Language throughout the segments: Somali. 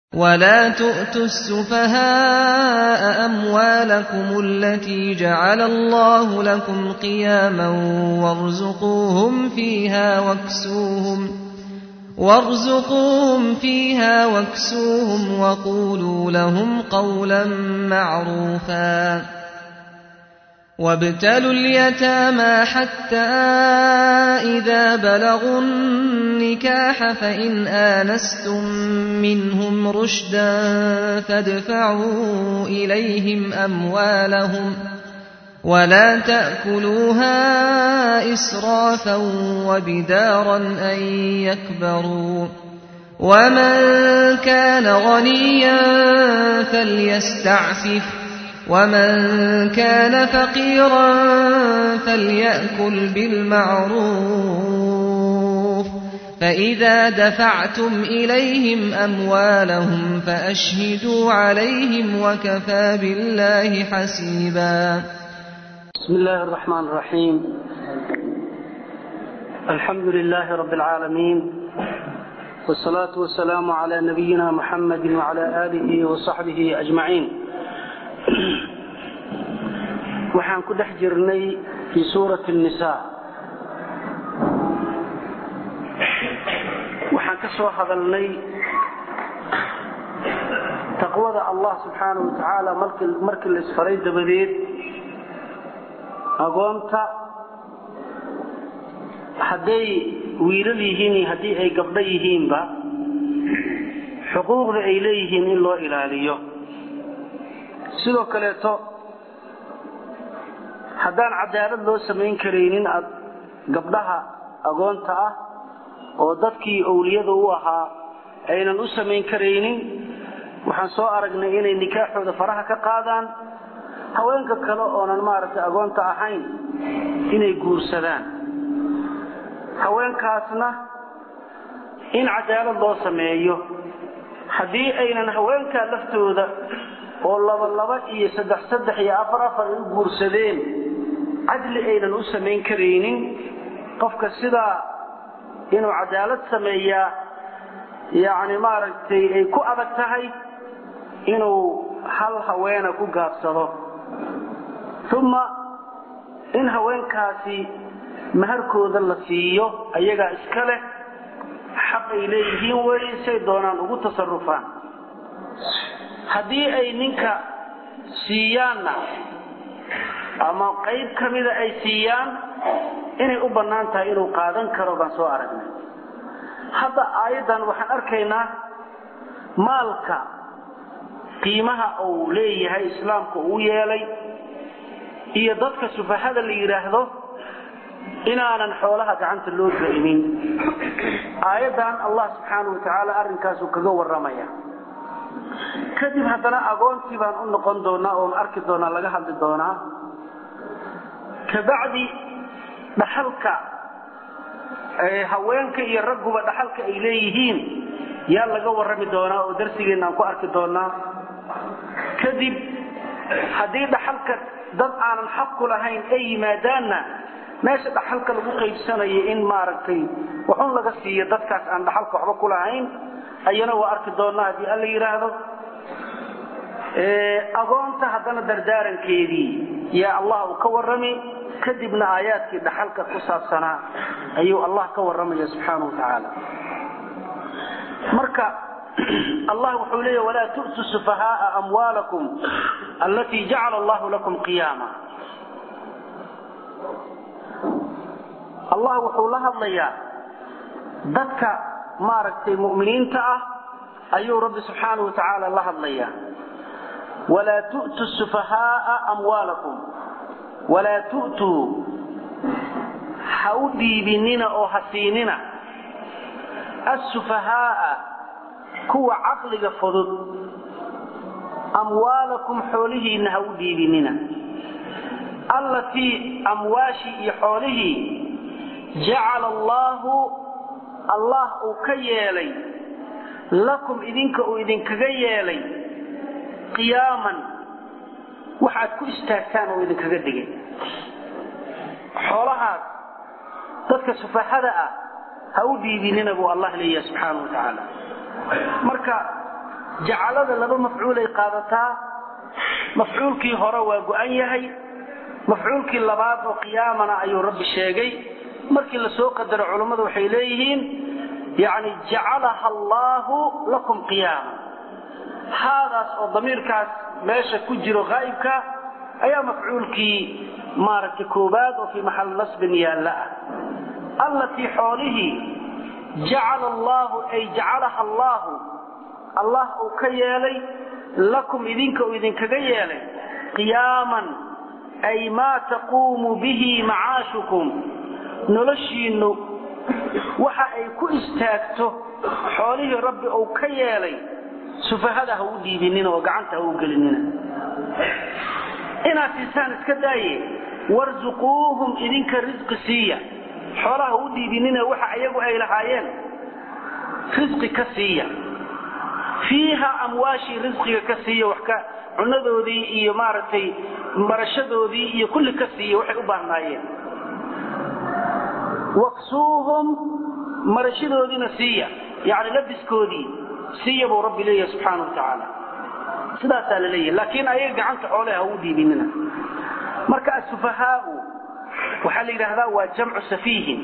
ولا تؤتوا السفهاء أموالكم التي جعل الله لكم قياما وارزقوهم فيها واكسوهم وارزقوهم فيها واكسوهم وقولوا لهم قولا معروفا وابتلوا اليتامى حتى إذا بلغوا النكاح فإن آنستم منهم رشدا فادفعوا إليهم أموالهم ولا تأكلوها إسرافا وبدارا أن يكبروا ومن كان غنيا فليستعفف ومن كان فقيرا فليأكل بالمعروف فإذا دفعتم إليهم أموالهم فأشهدوا عليهم وكفى بالله حسيبا بسم الله الرحمن الرحيم الحمد لله رب العالمين والصلاة والسلام على نبينا محمد وعلى آله وصحبه أجمعين waxaan ku dhex jirnay fii suurati الnisaa waxaan ka soo hadalnay taqwada allah subxaanaه wa tacaala markii la isfaray dabadeed agoonta hadday wiilal yihiin iyo haddii ay gabdho yihiinba xuquuqda ay leeyihiin in loo ilaaliyo sidoo kaleeto haddaan cadaalad loo samayn karaynin aad gabdhaha agoonta ah oo dadkii owliyada u ahaa aynan u samayn karaynin waxaan soo aragnay inay nikaaxooda faraha ka qaadaan haweenka kale oonan maaragtay agoonta ahayn inay guursadaan haweenkaasna in cadaalad loo sameeyo haddii aynan haweenkaa laftooda oo laba laba iyo saddex saddex iyo afar afar ay u guursadeen cadli aynan u samayn karaynin qofka sidaa inuu cadaalad sameeyaa yacni maaragtay ay ku adag tahay inuu hal haweena ku gaabsado uma in haweenkaasi maharkooda la siiyo ayagaa iska leh xaq ay leeyihiin wey say doonaan ugu tasarufaan haddii ay ninka siiyaanna ama qayb ka mida ay siiyaan inay u bannaan tahay inuu qaadan karo baan soo aragnay hadda aayaddan waxaan arkaynaa maalka qiimaha uu leeyahay islaamka uu yeelay iyo dadka sufahada la yidhaahdo inaanan xoolaha gacanta loo da'imin aayaddan allah subxaanahu wa tacaala arrinkaasuu kaga warramaya kadib haddana agoontii baan u noqon doonaa oon arki doonaa laga hadli doonaa kabacdi dhaxalka haweenka iyo ragguba dhaxalka ay leeyihiin yaa laga warrami doonaa oo darsigeenna aan ku arki doonaa kadib haddii dhaxalka dad aanan xaq ku lahayn ay yimaadaanna meesha dhaxalka lagu qaybsanayo in maaragtay waxun laga siiyo dadkaas aan dhaxalka waxba ku lahayn ayana waa arki doonaa haddii alla yidhaahdo agoonta haddana dardaarankeedii yaa allah uu ka warrami kadibna aayaadkii dhaxalka ku saabsanaa ayuu allah ka warramaya subxaana wa tacaala marka allah wuxuu leeya walaa tu'tu sufahaaa amwaalakum allatii jacala allahu lakum qiyaama allah wuxuu la hadlayaa dadka maaragtay mu'miniinta ah ayuu rabbi subxaana wa tacaala la hadlayaa walaa tu'tu sufahaaa amwaalakum walaa tu'tuu ha u dhiibinina oo ha siinina assufahaaa kuwa caqliga fudud amwaalakum xoolihiinna ha u dhiibinina allatii amwaashii iyo xoolihii jacala allaahu allah uu ka yeelay lakum idinka uu idinkaga yeelay qiyaaman waxaad ku istaagtaan oo idinkaga dhigay xoolahaas dadka sufahada ah ha u dhiibinina buu allah leeyahay subxaana wa tacaala marka jacalada laba mafcuulay qaadataa mafcuulkii hore waa go-an yahay mafcuulkii labaad oo qiyaamana ayuu rabbi sheegay markii la soo qadaro culummadu waxay leeyihiin yani jacalaha allaahu lakum qiyaama haadaas oo damiirkaas meesha ku jiro haa'ibka ayaa mafcuulkii maaragtay koobaad oo fii maxal nasbin yaalla ah allatii xoolihii jacala allaahu ay jacalaha allaahu allah uu ka yeelay lakum idinka uu idinkaga yeelay qiyaaman ay maa taquumu bihi macaashukum noloshiinnu waxa ay ku istaagto xoolihii rabbi uu ka yeelay sufahada ha u dhiibinina oo gacanta ha u gelinina inaad siisaan iska daaye warzuquuhum idinka risqi siiya xoolaha ha u dhiibinina waxa ayagu ay lahaayeen risqi ka siiya fiiha amwaashii risqiga ka siiya wax ka cunadoodii iyo maaragtay barashadoodii iyo kulli ka siiya waxay u baahnaayeen waksuuhum marashadoodiina siiya yani labiskoodii siiya buu rabbi leeyahay subxaana wa tacaala sidaasaa la leeyahay laakiin ayaga gacanta xoole ha u dhiibinina marka asufahaau waxaa la yidhaahdaa waa jamcu safiihin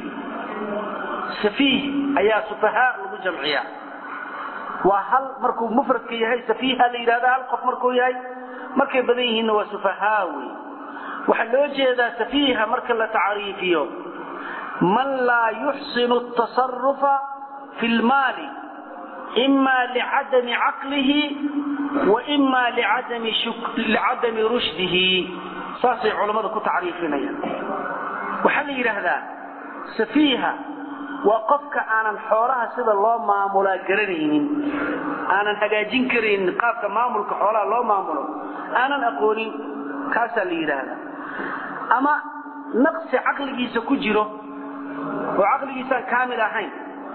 safiih ayaa sufahaa lagu jamciyaa waa hal markuu mufradka yahay safiiha la yidhahda hal qof markuu yahay markay badan yihiinna waa sufahaa wey waxaa loo jeedaa safiiha marka la tacriifiyo man laa yuxsinu tasarufa fi lmaali ima licadami caqlihi wa ima licadami rushdihi saasay culammada ku tacriifinayaan waxaa la yidhaahdaa safiiha waa qofka aanan xoolaha sida loo maamulaa garanaynin aanan hagaajin karaynin qaabka maamulka xoolaha loo maamulo aanan aqoonin kaasaa la yidhaahdaa ama naqsi caqligiisa ku jiro oo caqligiisaan kaamil ahayn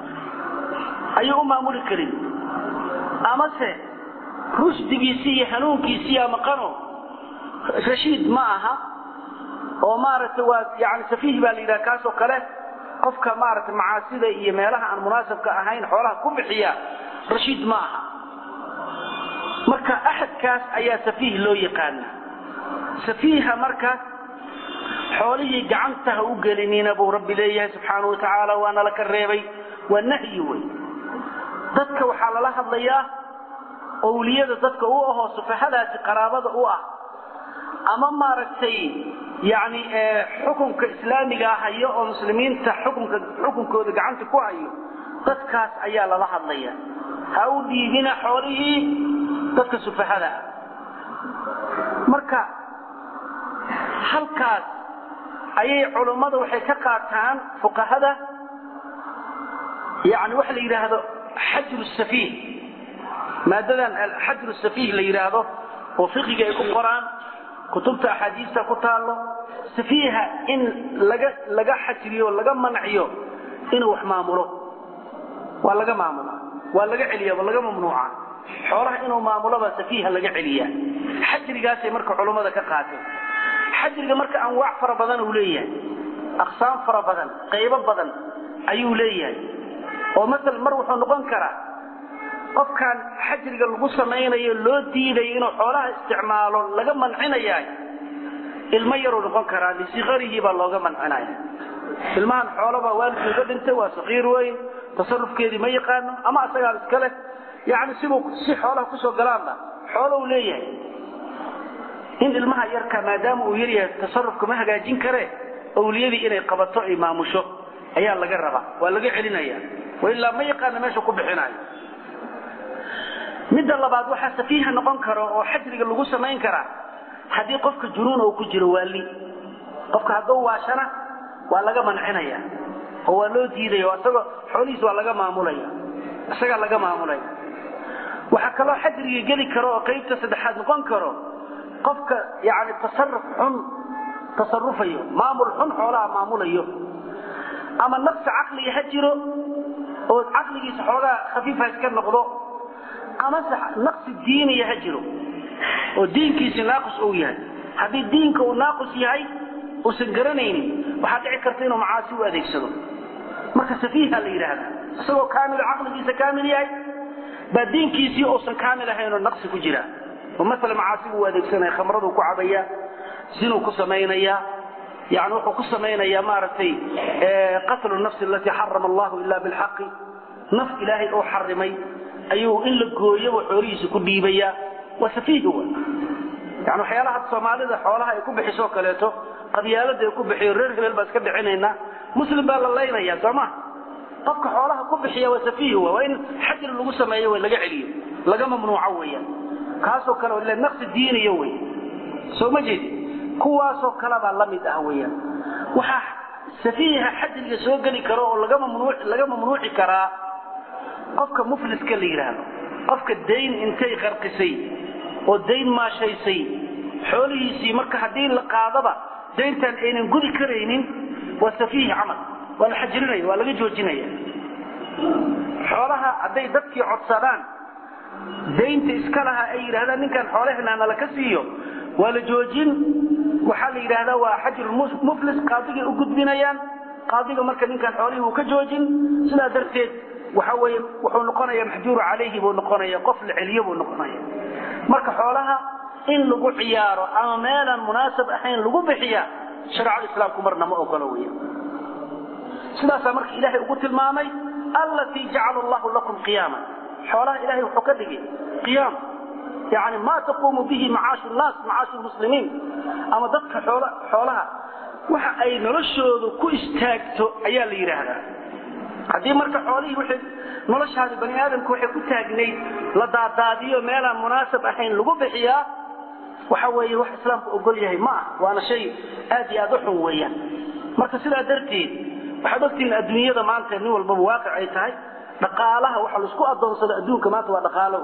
ayuu u maamuli karin amase rushdigiisii iyo hanuunkiisiiyaa maqano rashiid ma aha oo maaragtay waa yani safiih baa la yidhaha kaasoo kale qofka maaragtay macaasida iyo meelaha aan munaasabka ahayn xoolaha ku bixiya rashiid ma aha marka axadkaas ayaa safiih loo yaqaana safiiha marka xoolihii gacanta ha u gelinina buu rabbi leeyahay subxaanau watacaala waana la ka reebay waa nahyi wey dadka waxaa lala hadlayaa owliyada dadka u ahoo sufahadaasi qaraabada u ah ama maaragtay yani xukunka islaamigaa hayo oo muslimiinta xukunka xukunkooda gacanta ku hayo dadkaas ayaa lala hadlaya ha u dhiibina xoolihii dadka sufahada ah marka halkaas ayay culummada waxay ka qaataan fuqahada yani waxa la yidhaahdo xajru safiih maadadan xajru safiih la yidhaahdo oo fiqiga ay ku qoraan kutubta axaadiista ku taallo safiiha in laga laga xajriyo laga manciyo inuu wax maamulo waa laga maamula waa laga celiya waa laga mamnuuca xoolaha inuu maamuloba safiiha laga celiya xajrigaasay marka culummada ka qaateen xajriga marka anwaac fara badan uu leeyahay aqsaam fara badan qaybo badan ayuu leeyahay oo maala mar wuxuu noqon karaa qofkan xajriga lagu samaynayo loo diidayo inuu xoolaha isticmaalo laga mancinaya ilmo yaruu noqon karaa lisikarihi baa looga mancinaya ilmahan xoolabaa waalidkii uga dhintay waa sakiir weyn tasarufkeedii ma yaqaano ama asagaa iska leh yani sibuu si xoolaha kusoo galaanba xoolou leeyahay in ilmaha yarka maadaama uu yaryahay tasarufka ma hagaajin kare owliyadii inay qabato ay maamusho ayaa laga rabaa waa laga celinaya ilaa ma yaqaana meesha ku bixinayo midda labaad waxaa safiiha noqon karo oo xajriga lagu samayn karaa haddii qofka junuun uu ku jiro waali qofka hadduu waashana waa laga mancinaya oo waa loo diidaya isagoo xoolihiis waa laga maamulaya isagaa laga maamulaya waxaa kaloo xajriga geli karo oo qaybta saddexaad noqon karo qofka yani tasaruf xun tasarufayo maamul xun xoolaha maamulayo ama naqsi caqliga ha jiro oo caqligiisa xoogaa khafiifa iska noqdo amase naqsi diiniya ha jiro oo diinkiisi naaqus uu yahay haddii diinka uu naaqus yahay uusan garanaynin waxaa dhici karta inuu macaasi u adeegsado marka safiiha la yidhaahda isagoo kaamil caqligiisa kaamil yahay baa diinkiisii uusan kaamil ahayn oo naqsi ku jira oo maala macaasi buu adeegsanaya khamraduu ku cabaya sinuu ku samaynaya yani wuxuu ku samaynayaa maaragtay qatlu nafsi alatii xarama allahu ila bilxaqi naf ilaahay oo xarimay ayuu in la gooyoba xoolihiisa ku dhiibaya waa safiih wa yani waxyaalaha soomaalida xoolaha ay ku bixiso kaleeto qabyaalada ay ku bixiyo reer hebel baa iska dhicinaynaa muslim baa la laynaya sooma qofka xoolaha ku bixiya waa safiih wa waa in xajir lagu sameeyo w laga celiyo laga mamnuuco weeyaan kaasoo kale ila naqsi diiniya wey soo ma jeedi kuwaasoo kalebaa la mid ah weeyaan waxaa safiiha xajriga soo geli karo oo laga mamnuuci karaa qofka mufliska la yidhaahdo qofka dayn intay qarqisay oo dayn maashaysay xoolihiisii marka haddii la qaadaba dayntan aynan gudi karaynin waa safiih camal waa la xajrinaya waa laga joojinaya xoolaha hadday dadkii codsadaan daynta iska lahaa ay yidhahdaan ninkan xoolaheenaa nala ka siiyo waa la joojin waxaa la yidhaahdaa waa xajrumuflis qaadigay u gudbinayaan qaadiga marka ninkan xoolihii uu ka joojin sidaa darteed waxa weye wuxuu noqonaya maxjuuru calayhi buu noqonaya qof la celiyo buu noqonaya marka xoolaha in lagu ciyaaro ama meelaan munaasab ahayn lagu bixiya shareecada islaamku marna ma ogolo weya sidaasaa marka ilaahay ugu tilmaamay allatii jacala allahu lakum qiyaama xoolaha ilahay wuxuu ka dhigay qiyaam yani ma taquumu bihi macaashu naas macaashu lmuslimiin ama dadka xoolaha waxa ay noloshoodu ku istaagto ayaa la yidhaahdaa haddii marka xoolihii wixii noloshaadi bani aadamku waxay ku taagnayd la daadaadiyo meelaan munaasab ahayn lagu bixiyaa waxa weeye wax islaamku ogol yahay ma ah waana shay aad iyo aad u xun weeyaan marka sidaa darteed waxaad ogtihiin adduunyada maanta nin walbaba waaqic ay tahay dhaqaalaha waxa laisku adoonsado adduunka maanta waa dhaqaalo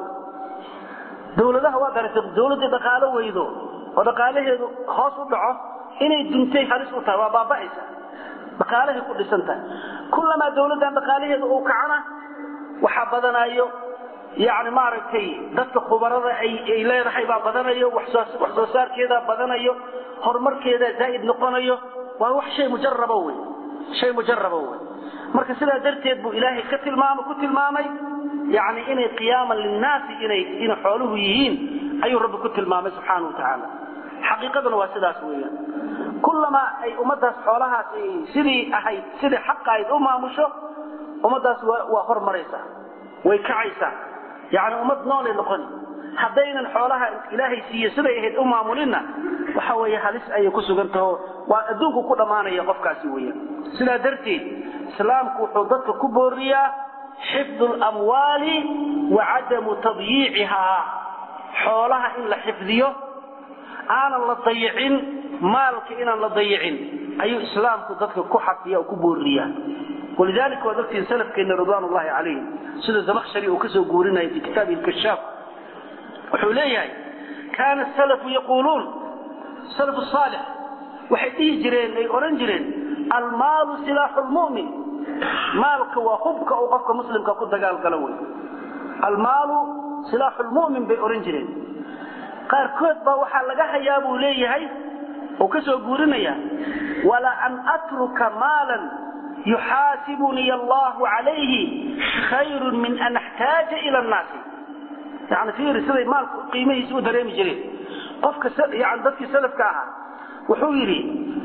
dawladaha waa garatay dawladdii dhaqaalo weydo oo dhaqaalaheedu hoos u dhaco inay duntay halis u tahay waa baaba'aysa dhaqaalahay ku dhisan tahay kullamaa dawladdan dhaqaalaheeda uu kacana waxaa badanayo yani maaragtay dadka khubarada ay leedahay baa badanayo wax soo saarkeedaa badanayo horumarkeedaa zaa'id noqonayo waa wax shay mujaraba wey shay mujaraba wey marka sidaa darteed buu ilaahay ka tilmaam ku tilmaamay yani inay qiyaaman linnaasi inay inay xooluhu yihiin ayuu rabbi ku tilmaamay subxaana wa tacaala xaqiiqaduna waa sidaas weeyaan kullamaa ay ummaddaas xoolahaas sidii ahayd sidii xaqa ayd u maamusho ummaddaas waa hormaraysaa way kacaysaa yani ummad noolay noqoni haddaynan xoolaha ilaahay siiye siday ahayd u maamulinna waxa weeye halis ayay ku sugan taho waa adduunku ku dhammaanaya qofkaasi weeyaan sidaa darteed islaamku wuxuu dadka ku booriyaa xifdu lamwaali wa cadamu tadyiicihaa xoolaha in la xifdiyo aanan la dayicin maalka inaan la dayicin ayuu islaamku dadka ku xafiya oo ku booriyaa walidalika waad ogtihiin salafkeenna ridwaan ullahi calayhim sida zamakshari uu kasoo guurinaya fi kitaabihi lkashaaf wuxuu leeyahay kaana salafu yaquuluun salafu saalix waxay dhihi jireen ay odhan jireen almaalu silaaxu lmu'min maalka waa hubka uu qofka muslimka ku dagaalgalo wey almaalu silaaxu lmu'min bay odhan jireen qaarkood baa waxaa laga hayaa buu leeyahay uu ka soo guurinaya wala an atruka maalan yuxaasibunii allahu calayhi khayrun min an axtaaja ila annaasi yani fiiri siday maalku qiimihiisa u dareemi jireen qofka yani dadkii salafka ahaa wuxuu yidhi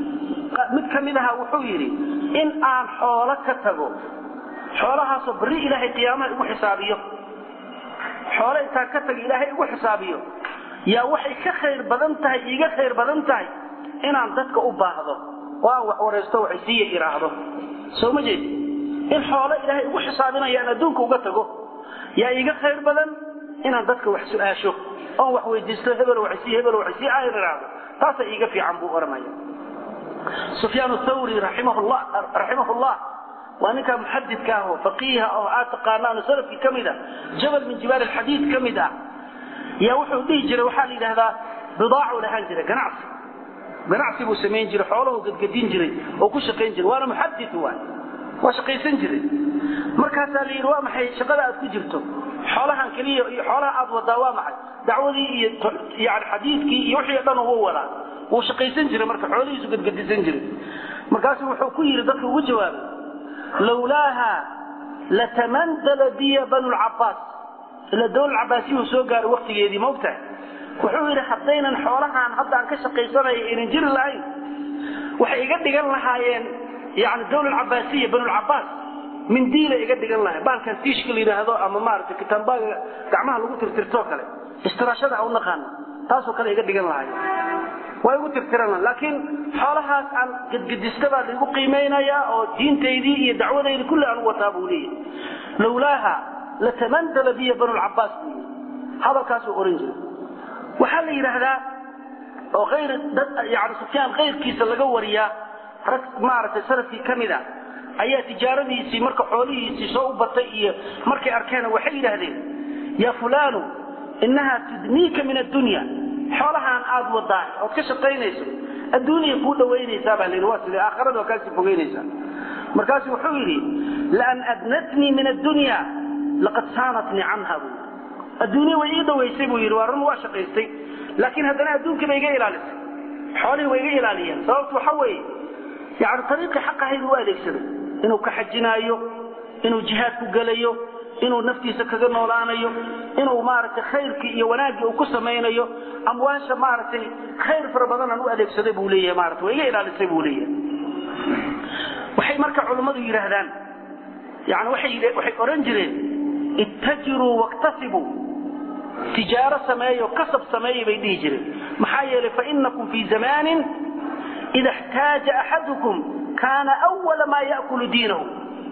mid ka mid aha wuxuu yidhi in aan xoolo ka tago xoolahaasoo beri ilaahay qiyaamaha igu xisaabiyo xoolo intaan ka tago ilaahay igu xisaabiyo yaa waxay ka khayr badan tahay iiga khayr badan tahay inaan dadka u baahdo oo aan wax waraysto waxay siiya idhaahdo soo ma jeed in xoolo ilaahay igu xisaabinaya aan adduunka uga tago yaa iiga khayr badan inaan dadka wax su-aasho oon wax weydiisto hebel waxsii hebel waxsii aan idhaahdo taasaa iiga fiican buu odhanaya sufyaan thawri raximahullah raximahullah waa ninkaa muxadidka ah oo faqiiha oo aad taqaanaano salafkii ka mid ah jabal min jibaal alxadiid ka mid ah yaa wuxuu dhihi jiray waxaa la yidhahdaa bidaacuu lahaan jiray ganacsi ganacsi buu samayn jiray xooluhu gadgadin jiray oo ku shaqayn jiray waana muxadid waay waa shaqaysan jiray markaasaa la yidhi waa maxay shaqada aad ku jirto xoolahan keliya iyo xoolaha aad wadaa waa maxay dacwadii iyo yani xadiidkii iyo wixii o dhan wuu wadaa wuu shaqaysan jiray marka xoolihiisu gadgadisan jiray markaasuu wuxuu ku yidhi dadka ugu jawaabay lawlaaha latamandala biya banu lcabaas ila dawlad cabaasiyuhu soo gaaray waktigeedii maogtahay wuxuu yidhi haddaynan xoolahaan hadda aan ka shaqaysanaya aynan jiri lahayn waxay iga dhigan lahaayeen yani dawlad cabaasiya banulcabaas mindiila iga dhigan lahayn baalkan tiishka la yidhaahdo ama maaragtay kitaambaaga gacmaha lagu tirtirtoo kale istiraashada a u naqaano taasoo kale iga dhigan lahayen waa igu tirtiran laakiin xoolahaas aan gedgedista baa laigu qiimaynayaa oo diintaydii iyo dacwadaydii kulli aan u wataa buu leeyahy lowlaaha latamandala biya banulcabaas buu yii hadalkaasuu oran jiray waxaa la yidhaahdaa oo ayr yani sufyaan kayrkiisa laga wariyaa rag maaragtay salafkii ka mid a ayaa tijaaradiisii marka xoolihiisii soo u batay iyo markay arkeen waxay yidhaahdeen ya fulaanu inahaa tudniika min addunya xoolahaan aad wadaa ood ka shaqaynayso adduuniya kuu dhawaynaysaa baa layidhi waa sidee aakhirada waa kaasii fogeynaysaa markaasu wuxuu yidhi laan adnatnii min addunya laqad saanatnii canha buu yidhi adduunya way ii dhawaysay buu yidhi waa run waa shaqaystay laakiin haddana adduunkii bay iga ilaalisay xoolihii way iga ilaaliyeen sababtu waxa weeye yani ariiqii xaq ahayd u adeegsaday inuu ka xajinaayo inuu jihaad ku gelayo inuu naftiisa kaga noolaanayo inuu maaragtay khayrkii iyo wanaaggii uu ku samaynayo amwaasha maaragtay khayr fara badanaan u adeegsaday buu leeyahay maarata waa iga ilaalisay buu leeyahay waxay marka culummadu yidhaahdaan yani waxay waxay odhan jireen ittajiruu waktasibuu tijaaro sameeyo kasab sameeya bay dhihi jireen maxaa yeelay fainakum fii zamaanin ida اxtaaja axadukum kaana awala maa ya'kulu diinahu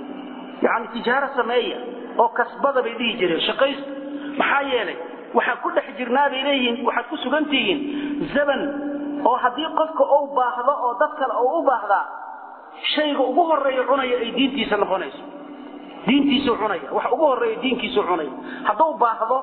yani tijaaro sameeya oo kasbada bay dhihi jireen shaqaystu maxaa yeelay waxaan ku dhex jirnaa bay leeyihiin waxaad ku sugan tihiin zaman oo haddii qofka uu baahdo oo dad kale uu u baahdaa shayga ugu horeeya cunaya ay diintiisa noqonayso diintiisuu cunaya wax ugu horeeya diinkiisuu cunaya hadduu baahdo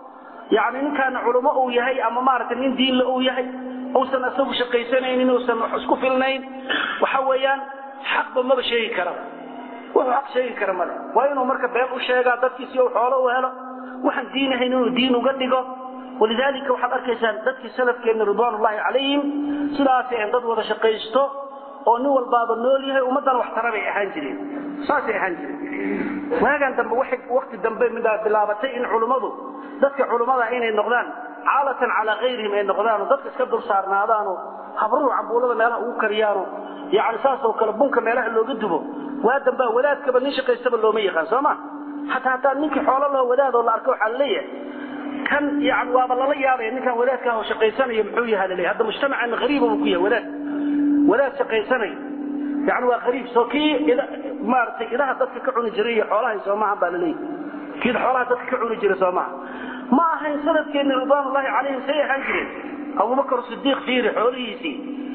yani ninkaana culummo uu yahay ama maaragtay nin diinle uu yahay uusan isagu shaqaysanaynin uusan wax isku filnayn waxa weeyaan xaqba maba sheegi karaba wuxuu xaq sheegi kara male waa inuu marka been u sheegaa dadkiisi uu xoolo u helo waxaan diinahayn inuu diin uga dhigo walidaalika waxaad arkaysaan dadkii salafkeenna ridwaanullaahi calayhim sidaasay ahayn dad wada shaqaysto oo nin walbaaba nool yahay ummaddana wax tara bay ahaan jireen saasay ahaan jireen waagan dambe waxay wakti dambe midaa bilaabatay in culummadu dadka culummada inay noqdaan caalatan calaa kayrihim ay noqdaanoo dadka iska dul saarnaadaanoo habruhu cambuulada meelaha ugu kariyaano yani saasoo kale bunka meelaha looga dubo waa dambaa wadaadkaba nin shaqaystaba looma yaqaan soo ma hataa hataa ninkii xoolo loo wadaadoo la arko waxaa laleeyahay kan yani waaba lala yaabaya ninkaan wadaadkaah oo shaqaysanaya muxuu yaha laleeyahy hadda mujtamacan hariiba buu ku yahay wadaad wadaad shaqaysanaya yani waa hariib soo kii maaragtay idaha dadka ka cuni jiray iyo xoolahay soo maahan baa laleeyahy kii xoolaha dadka ka cuni jiray soo maaha ma ahayn sanadkeenni ridwaanullaahi calayhim say ahaan jireen abubakar sidiiq fiiri xoolihiisii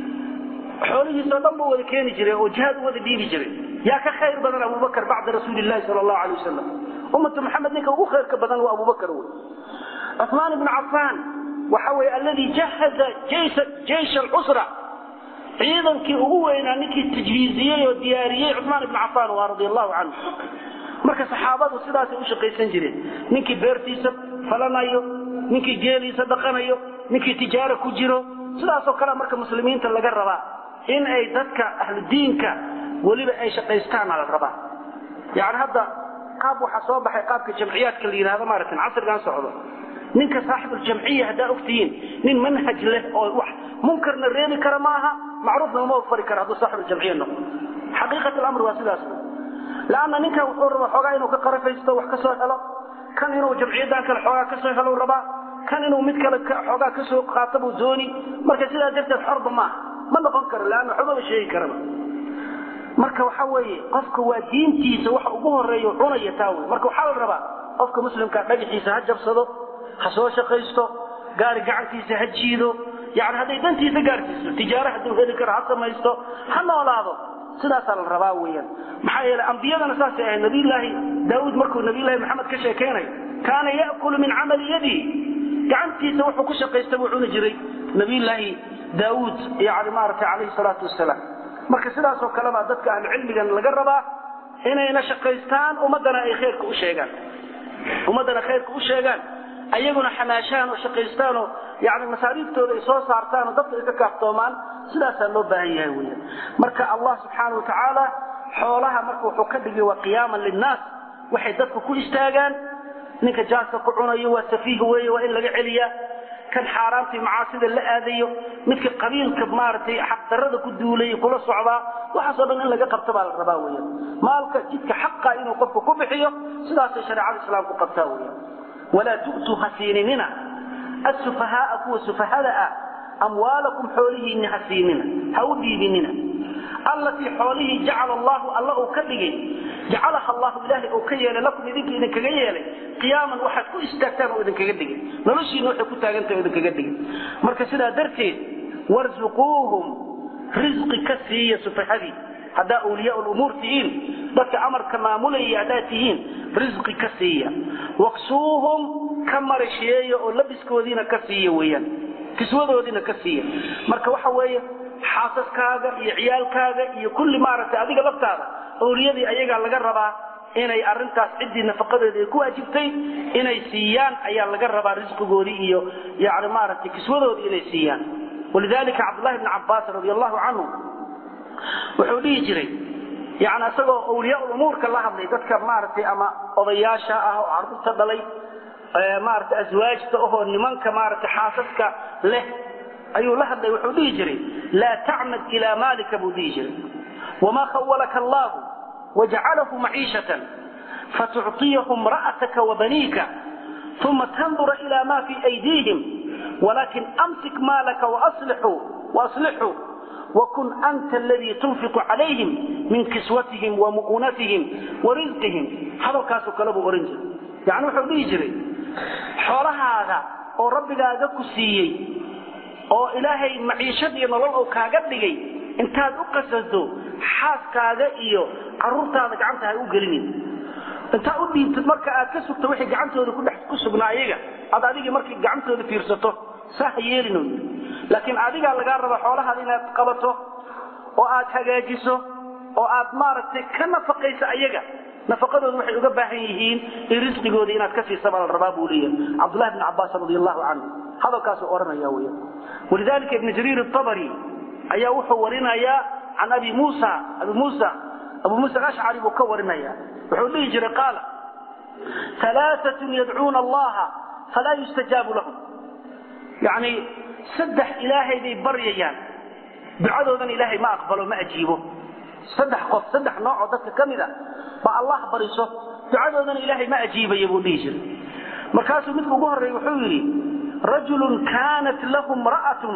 xoolihiisoo dhan buu wada keeni jiray oo jihaad u wada dhiibi jiray yaa ka khayr badan abubakar bacda rasuuli llahi sal allahu alay wasalam ummatu maxamed ninka ugu khayrka badan waa abubakar wey cuثmaan ibnu cafaan waxa weye alladii jahaza jeysh alcusra ciidankii ugu weynaa ninkii tajhiiziyey oo diyaariyey cuثmaan ibnu cafaan waa radi allahu canhu marka saxaabadu sidaasay u shaqaysan jireen ninkii beertiisa falanayo ninkii geeliisa dhaqanayo ninkii tijaaro ku jiro sidaasoo kale marka muslimiinta laga rabaa in ay dadka ahludiinka weliba ay shaqaystaana la rabaa yani hadda qaab waxaa soo baxay qaabka jamciyaadka la yidhahdo maaratan casrigan socdo ninka saaxibuljamciya haddaa ogtihiin nin manhaj leh oo wax munkarna reebi kara maaha macruufna uma fari kara hadduu saaxibuljamciya noqdo xaqiiqat lamr waa sidaas lanna ninkan wuxuu rabaa xoogaa inuu ka qarafaysto wax ka soo helo kan inuu jamciyadan kale xoogaa ka soo helo rabaa kan inuu mid kale xoogaa ka soo qaato buu dooni marka sidaa darteed xorba maaha ma noqon karo leanna xumaba sheegi karaba marka waxa weeye qofka waa diintiisa waxa ugu horeeya cunaya taa wey marka waxaa la rabaa qofka muslimkaa dhagaxiisa ha jabsado ha soo shaqaysto gaari gacantiisa ha jiido yani hadday dantiisa gaarsiiso tijaaro hadduu heli karo ha samaysto ha noolaado sidaasaa la rabaa weyaan maxaa yeele ambiyadana saasay ahayd nabiyllaahi daauud markuu nabiylahi maxamed ka sheekaynayo kaana ya'kulu min camali yadihi gacantiisa wuxuu ku shaqaysta buu cuni jiray nabiyllaahi daauud yani maaragtay calayhi salaatu wasalaam marka sidaasoo kale baa dadka ahlucilmigan laga rabaa inayna shaqaystaan ummaddana ay khayrka u sheegaan ummaddana khayrka u sheegaan ayaguna xamaashaan oo shaqaystaan oo yani masaariiftooda ay soo saartaan oo dadka ay ka kaaftoomaan sidaasaa loo baahan yahay weyan marka allah subxaana wa tacaala xoolaha marka wuxuu ka dhigay waa qiyaaman linnaas waxay dadku ku istaagaan ninka jaaska ku cunayo waa safiih weeye waa in laga celiyaa kan xaaraamta iyo macaasida la aadayo midka qabiilka maaragtay xaqdarrada ku duulay kula socdaa waxaasoo dhan in laga qabto baa la rabaa weeyaan maalka jidka xaqa inuu qofku ku bixiyo sidaasay shareecada islaamku qabtaa weeyaan walaa tu'tuu ha siininina assufahaaa kuwa sufahada ah amwaalakum xoolihiinni ha siinina ha u dhiibinina allatii xoolihii jacala allahu alla uu ka dhigay jacalaha allahu ilaahay uu ka yeelay lakum idinka idinkaga yeelay qiyaaman waxaad ku istaagtaan oo idinkaga dhigay noloshiina waxay ku taagantahay oo idinkaga dhigay marka sidaa darteed warzuquuhum risqi ka siiya sufahadii haddaa awliyaa lumuur tihiin dadka amarka maamulaya haddaad tihiin risqi ka siiya waksuuhum ka marasheeya oo labiskoodiina ka siiya weeyaan kiswadoodiina ka siiya marka waxa weeye xaasaskaaga iyo ciyaalkaaga iyo kulli maaragtay adiga laftaada awliyadii ayagaa laga rabaa inay arintaas ciddii nafaqadeeda ay ku waajibtay inay siiyaan ayaa laga rabaa risqigoodii iyo yani maaragtay kiswadoodii inay siiyaan walidalika cabdullahi bni cabbaas radi allahu canhu wuxuu dhihi jiray yani isagoo awliyaa umuurka la hadlay dadka maaragtay ama odayaasha ah oo carruurta dhalay maaragtay aswaajta ahoo nimanka maaragtay xaasaska leh ayuu la hadlay wuxuu dhihi jiray laa tacmad ilaa maalika buu dhihi jiray wamaa khawalaka allahu wajcalahu maciishatan fatucطiyahu imra'ataka wabaniika uma tandura ila ma fii aydiihim walakin amsik maalaka waaslixuu wakun anta aladii tunfiqu calayhim min kiswatihim wamu'unatihim warisqihim hadalkaasoo kale buu ohan jiray yani wuxuu dhihi jiray xoolahaada oo rabbigaaga ku siiyey oo ilaahay maciishad iyo nolol oo kaaga dhigay intaad u qasado xaaskaaga iyo caruurtaada gacanta ha u gelinin intaad u dhiibtid marka aad ka sugto wixii gacantooda kudhex ku sugnaa ayaga aad adigii markii gacantooda fiirsato saa ha yeelino laakiin adigaa lagaa raba xoolahaada inaad qabato oo aad hagaajiso oo aad maaragtay ka nafaqayso ayaga nafaqadooda waxay uga baahan yihiin in risqigooda inaad ka siisa baa la rabaa buu leeyahay cabdullahi bni cabbaas radi allahu canhu hadalkaasuu odhanaya weya walidalika ibn jariir الطabri ayaa wuxuu warinayaa can abi musa abi musa abu musa alashcari buu ka warinaya wuxuu dhihi jiray qaala alaaثaة yadcuuna allaha falaa yustajaabu lahum yani saddex ilaahay bay baryayaan ducadoodan ilaahay ma aqbalo ma ajiibo saddex qof saddex noocoo dadka ka mid a ba allah bariso ducadoodana ilaahay ma ajiibaya buu dhihi jiray markaasuu midka ugu horreeya wuxuu yidhi rajulun kaanat lahu imra'atun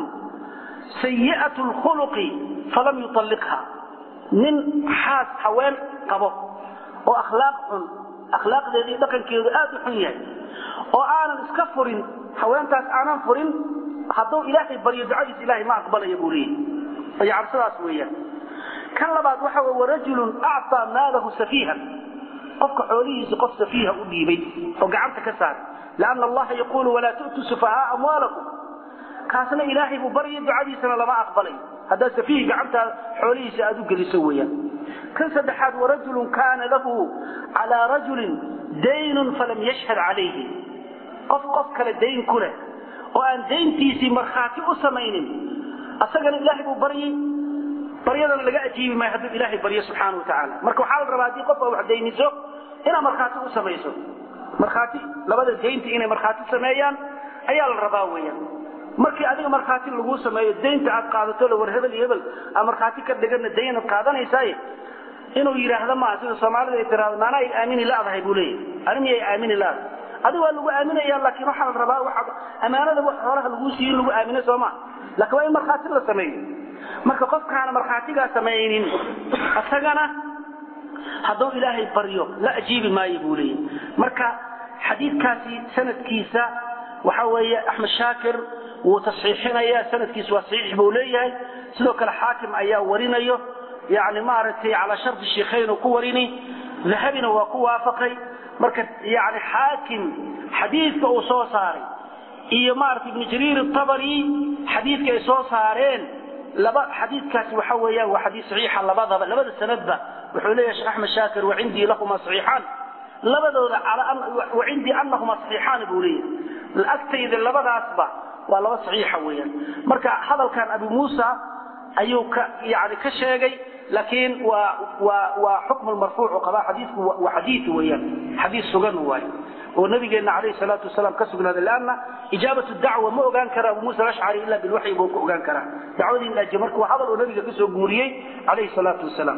sayi'at lkhuluqi falam yutalliqha nin xaas haween qabo oo akhlaaq xun akhlaaqdeeda iyo dhaqankeedu aad u xun yahay oo aanan iska furin haweentaas aanan furin hadduu ilaahay baryo ducadiis ilaahay ma aqbalaya buu leeyahy yani sidaas weeyaan kan labaad waxa wey warajulun acطaa maalahu safiihan qofka xoolihiisa qof safiiha u dhiibay oo gacanta ka saaray lanna allaha yaquulu walaa tu'tuu sufahaaa amwaalakum kaasna ilaahay buu barya ducadiisana lama aqbalay haddaad safiih gacantaa xoolihiisa aad u geliso weeyaan kan saddexaad warajulun kaana lahu calaa rajulin daynun falam yashhad calayhi qof qof kale dayn ku leh oo aan dayntiisii markhaati u samaynin asagana ilaahay buu baryay baryadana laga ajiibi maayo hadduu ilaahay baryo subxaana watacaala marka waxaa la rabaa haddii qofka wax dayniso inaad markhaati u samayso markhaati labada daynta inay markhaati sameeyaan ayaa la rabaa weeyaan markii adiga markhaati laguu sameeyo daynta aad qaadato la war hebel iyo hebel aad markhaati ka dhigana daynaad qaadanaysaaye inuu yidhaahdo maa sida soomaalida ay tiraahdo maana ay aamini laadahay buu leeyahay ani miyay aamini laadahay adiga waa lagu aaminaya laakiin waxaa la rabaa waxaad ammaanada wax xoolaha laguu siiyo in lagu aamino soo maa laakiin waa in markhaati la sameeyo marka qofkaana markhaatigaa samaynin isagana hadduu ilaahay baryo la ajiibi maayo buu leeyahy marka xadiidkaasi sanadkiisa waxa weeye axmed shaakir wuu tasxiixinaya sanadkiisa waa saxiix buu leeyahay sidoo kale xaakim ayaa warinayo yani maaragtay calaa shardi sheikhayn uu ku warini dahabina waa ku waafaqay marka yani xaakim xadiidka uu soo saaray iyo maaragtay ibnu jariir atabari xadiidka ay soo saareen laba xadiidkaasi waxa weeyaan waa xadiid saxiixa labadaba labada sanadba wuxuu leeyahay sheekh axmed shaakir wacindii lahuma saxiixaan labadooda wacindii anahuma saxiixaan buu leeyahay agtayda labadaasba waa laba saxiixa weeyaan marka hadalkan abi muusa ayuu ka yani ka sheegay laakiin waa waa waa xukmu marfuuc qabaa xadiidku waa xadiid weeyaan xadiid sugan waaye oo nabigeena calayhi salaatu wasalaam ka sugnaaday leanna ijaabatu dacwa ma ogaan kara abu muusa alashcari ila bilwaxyi buu ku ogaan karaa dacwadii in aje marka waa hadal oo nabiga kasoo guuriyey calayhi salaatu wasalaam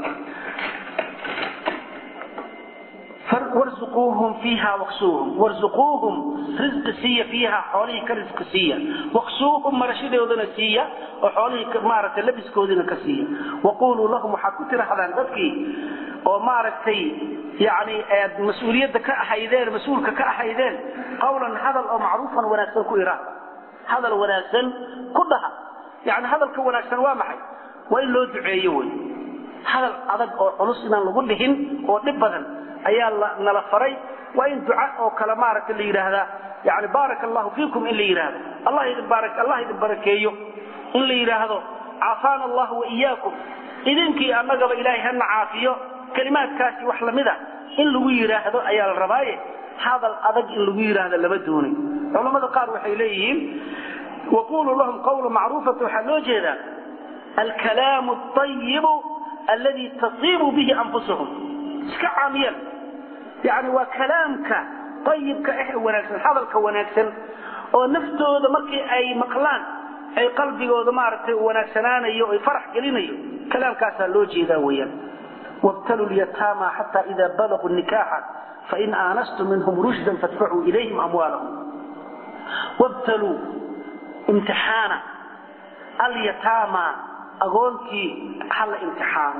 warzuquuhum fiiha waksuuhum warzuquuhum risqi siiya fiiha xoolihii ka risqi siiya waksuuhum marashadoodana siiya oo xoolihii maaragtay labiskoodina ka siiya waquluu lahum waxaad ku tirahdaan dadkii oo maaragtay yani aad mas-uuliyadda ka ahaydeen mas-uulka ka ahaydeen qawlan hadal oo macruufan wanaagsan ku ira hadal wanaagsan ku dhaha yani hadalka wanaagsan waa maxay waa in loo duceeyo wey hadal adag oo culus inaan lagu dhihin oo dhib badan ayaa nala faray waa in duca oo kale maaragta la yidhaahdaa yani baaraka allahu fiikum in la yidhaahdo allah idin baara allah idin barakeeyo in la yidhaahdo caafaana allahu waiyaakum idinkii annagaba ilaahay hana caafiyo kelimaadkaasi wax lamida in lagu yidhaahdo ayaa la rabaaye hadal adag in lagu yidhaahdo lama doonay culammada qaar waxay leeyihiin waquluu lahum qawla macruufata waxaa loo jeedaa alkalaamu ayibu aladi tasiibu bihi anfusahum iska caamiyal yani waa kalaamka ayibka ah ee wanaagsan hadalka wanaagsan oo naftooda markii ay maqlaan ay qalbigooda maaragtay wanaagsanaanayo ay farax gelinayo kalaamkaasaa loo jeedaa weyaan wabtaluu lyataama xata ida balaguu nikaaxa fain aanastum minhum rushdan fadfacuu ilayhim amwaalahum wabtaluu imtixaana alyataama agoonkii hala imtixaano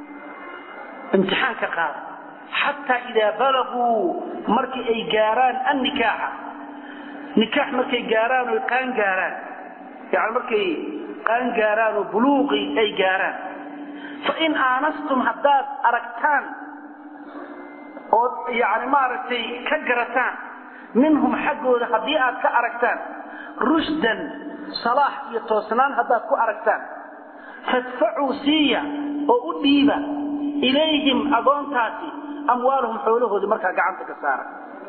imtixaanka qaada xataa idaa balaguu markii ay gaaraan annikaaxa nikaax markay gaaraan oy qaan gaaraan yani markay qaan gaaraan oo buluuqi ay gaaraan fain aanastum haddaad aragtaan ood yani maaragtay ka garataan minhum xaggooda haddii aad ka aragtaan rushdan salaax iyo toosnaan haddaad ku aragtaan fadfacuu siiya oo u dhiiba ilayhim agoontaasi amwaalahum xoolahoodii markaa gacanta ka saara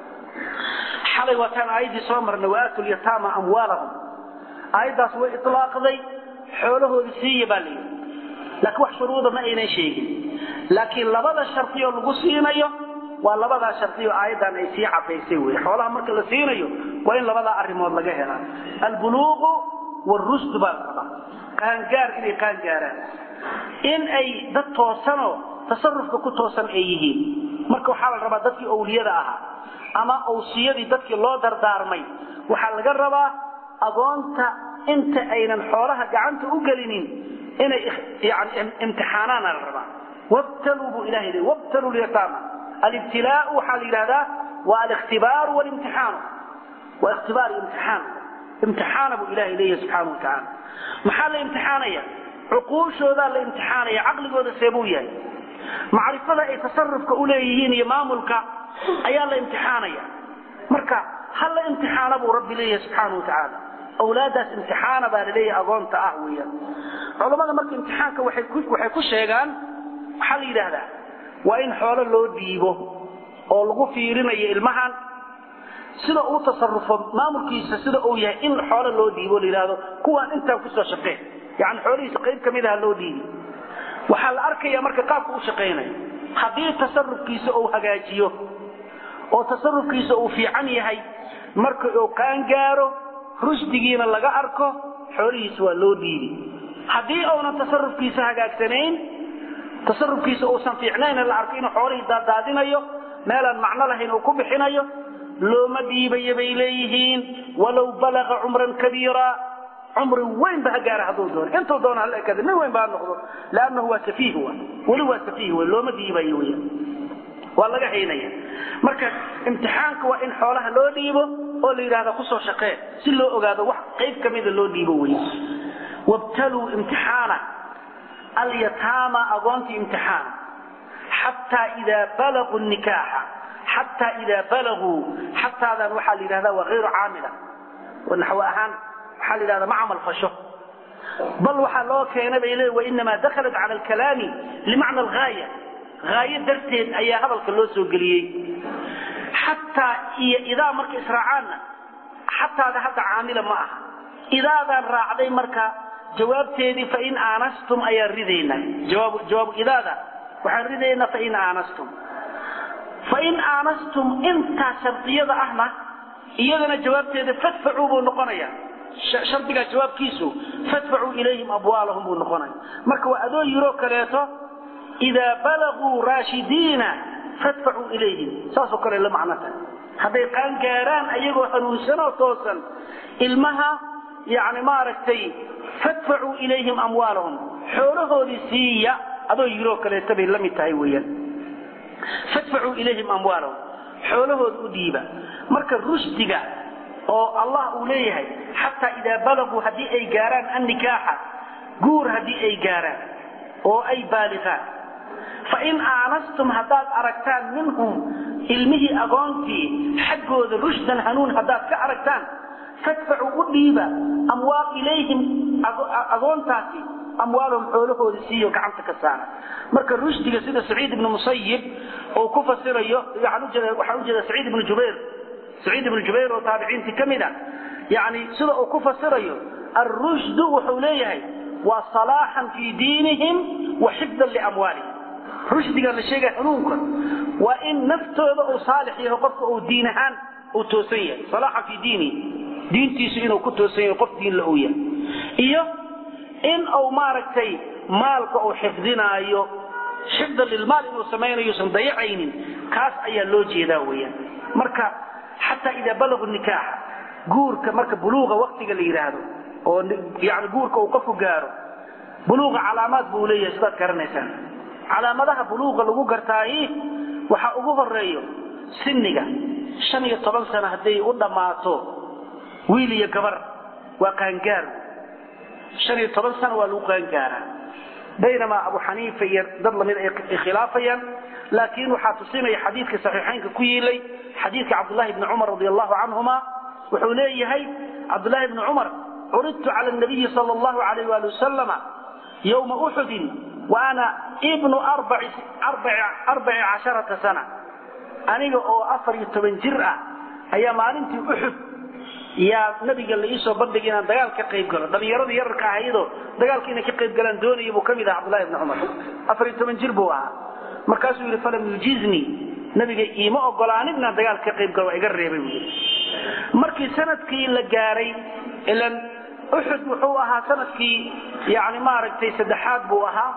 xalay waataan aayaddii soo marnay waaatu lyataama amwaalahum aayaddaas way ilaaqday xoolahoodii siiya baa layidhi laakiin wax shuruuda ma aynan sheegin laakiin labada shardioo lagu siinayo waa labadaa shardiyo aayaddan ay sii cadaysay wey xoolaha marka la siinayo waa in labadaa arrimood laga helaa albuluuqu wاrushdu baa la rabaa qaangaar inay qaangaaraan in ay dad toosanoo tasarufka ku toosan ay yihiin marka waxaa la rabaa dadkii owliyada ahaa ama owsiyadii dadkii loo dardaarmay waxaa laga rabaa agoonta inta aynan xoolaha gacanta u gelinin inay yani imtixaanaana la rabaa wabtaluu buu ilahay leey wabtaluu lyataama alibtilaau waxaa la yidhahdaa waa aliktibaaru walimtixaanu waa ikhtibaar iyo imtixaan imtixaana buu ilahay leeyahay subxaana wa tacaala maxaa la imtixaanaya cuquushoodaa la imtixaanaya caqligooda seebuu yahay macrifada ay tasarufka u leeyihiin iyo maamulka ayaa la imtixaanaya marka ha la imtixaana buu rabbi leeyahay subxaana wa tacaala awlaadaas imtixaana baa laleeyahay agoonta ah weeyaan culammada marka imtixaanka waxay ku sheegaan waxaa la yidhaahdaa waa in xoolo loo dhiibo oo lagu fiirinayo ilmahan sida uu tasarufo maamulkiisa sida uu yahay in xoolo loo dhiibo la yidhaahdo kuwaan intaan kusoo shaqeen yani xoolihiisa qayb ka mid aha loo dhiibi waxaa la arkaya marka qaabka u shaqaynayo haddii tasarufkiisa uu hagaajiyo oo tasarufkiisa uu fiican yahay marka uu qaangaaro rushdigiina laga arko xoolihiisa waa loo dhiibi haddii uunan tasarufkiisa hagaagsanayn tasarufkiisa uusan fiicnayn la arko inuu xoolihii daadaadinayo meelaan macno lahayn uu ku bixinayo looma dhiibayo bay leeyihiin walow balaga cumran kabiira cumri weyn ba ha gaara hadduu doono intuu doono hala ekada nin weyn ba ha noqdo lannahu waa safiih wa weli waa safiih w looma dhiibayo wy waa laga haynaya marka imtixaanka waa in xoolaha loo dhiibo oo la yidhahda kusoo shaqee si loo ogaado wax qayb ka mida loo dhiibo wey wabtaluu imtixaana alyataama agoontii imtixaana xataa idaa balaguu nikaaxa xataa idaa balaguu xataadan waxaa la yidhahda waa hayru caamila naxwo ahaan waxaa la yidhahda ma camal fasho bal waxaa loo keenay bay leey wainamaa dakhalat cala alkalaami limacna alghaaya haayo darteed ayaa hadalka loo soo geliyey xataa iyo idaa marka israacaanna xataada hadda caamila ma aha idaadaan raacday marka jawaabteedii fain aanastum ayaan ridaynaa jawaabu idaada waxaan ridaynaa fain aanastum fain aanastum intaa shardiyada ahna iyadana jawaabteeda fadfacuu buu noqonaya shardigaa jawaabkiisu fadfacuu ilayhim abwaalahum buu noqonaya marka waa adoo yiroo kaleeto idaa balaguu raashidiina fadfacuu ilayhim saasoo kale la macno tahay hadday qaan gaaraan ayagoo hanuunsanoo toosan ilmaha yani maaragtay fadfacuu ilayhim amwaalahum xoolahoodii siiya adoo yiroo kaleeto bay la mid tahay weeyaan fadfacuu ilayhim amwaalahum xoolahooda u dhiiba marka rushdiga oo allah uu leeyahay xataa idaa balaguu haddii ay gaaraan annikaaxa guur haddii ay gaaraan oo ay baaliqaan fain aanastum haddaad aragtaan minhum ilmihii agoontii xaggooda rushdan hanuun haddaad ka aragtaan fadfacuu u dhiiba amwaal ilayhim agoontaasi amwaalahum xoolahooda siiyo gacanta ka saara marka rushdiga sida saciid ibnu musayib uu ku fasirayo waxaan ujeeda saciid ibnu jubayr saciid ibnu jubayr oo taabiciintii ka mid a yani sida uu ku fasirayo alrushdu wuxuu leeyahay waa salaaxan fii diinihim wa xifdan liamwaalihim rushdiga la sheegaya hanuunka waa in naftooda uu saalix yahay qofka uu diin ahaan uu toosan yahay salaaxan fii diinihi diintiisu inuu ku toosan yahay qof diin la uu yahay iyo in uu maaragtay maalka uu xifdinaayo xifdan lilmaal inuu samaynayo usan dayacaynin kaas ayaa loo jeedaa weeyaan marka xataa idaa balagu nikaaxa guurka marka buluuqa waktiga la yidhaahdo oo yani guurka uu qofku gaaro buluuqa calaamaad buu leeyahay sidaad garanaysaan calaamadaha buluuqa lagu gartaayi waxaa ugu horeeyo siniga shan iyo toban sano hadday u dhammaato wiil iyo gabar waa qaangaar shan iyo toban sano waa lagu qaangaaraa baynamaa abu xaniifa iyo dad lamid ay khilaafayaan laakiin waxaa tusinaya xadiidka saxiixaynka ku yiilay xadiidka cabdulahi bni cumar radi allahu canhuma wuxuu leeyahay cabdulahi bni cumar curidtu cala nabiyi sal allahu alayh wali wasalama yowma uxudin wa ana ibnu arbaci casharata sana aniga oo afar iyo toban jir ah ayaa maalintii uxud yaa nabiga la iisoo bandhigay inaan dagaal ka qayb galo dhalinyaradii yararka ahaydoo dagaalka inay ka qayb galaan doonaya buu ka mid aha cabdullahi bni cumar afar iyo toban jir buu ahaa markaasuu yidhi falam yujiiznii nabiga iima ogolaanin inaan dagaal ka qayb galo waa iga reebay buu yidhi markii sanadkii la gaaray ilan uxud wuxuu ahaa sanadkii yani maaragtay saddexaad buu ahaa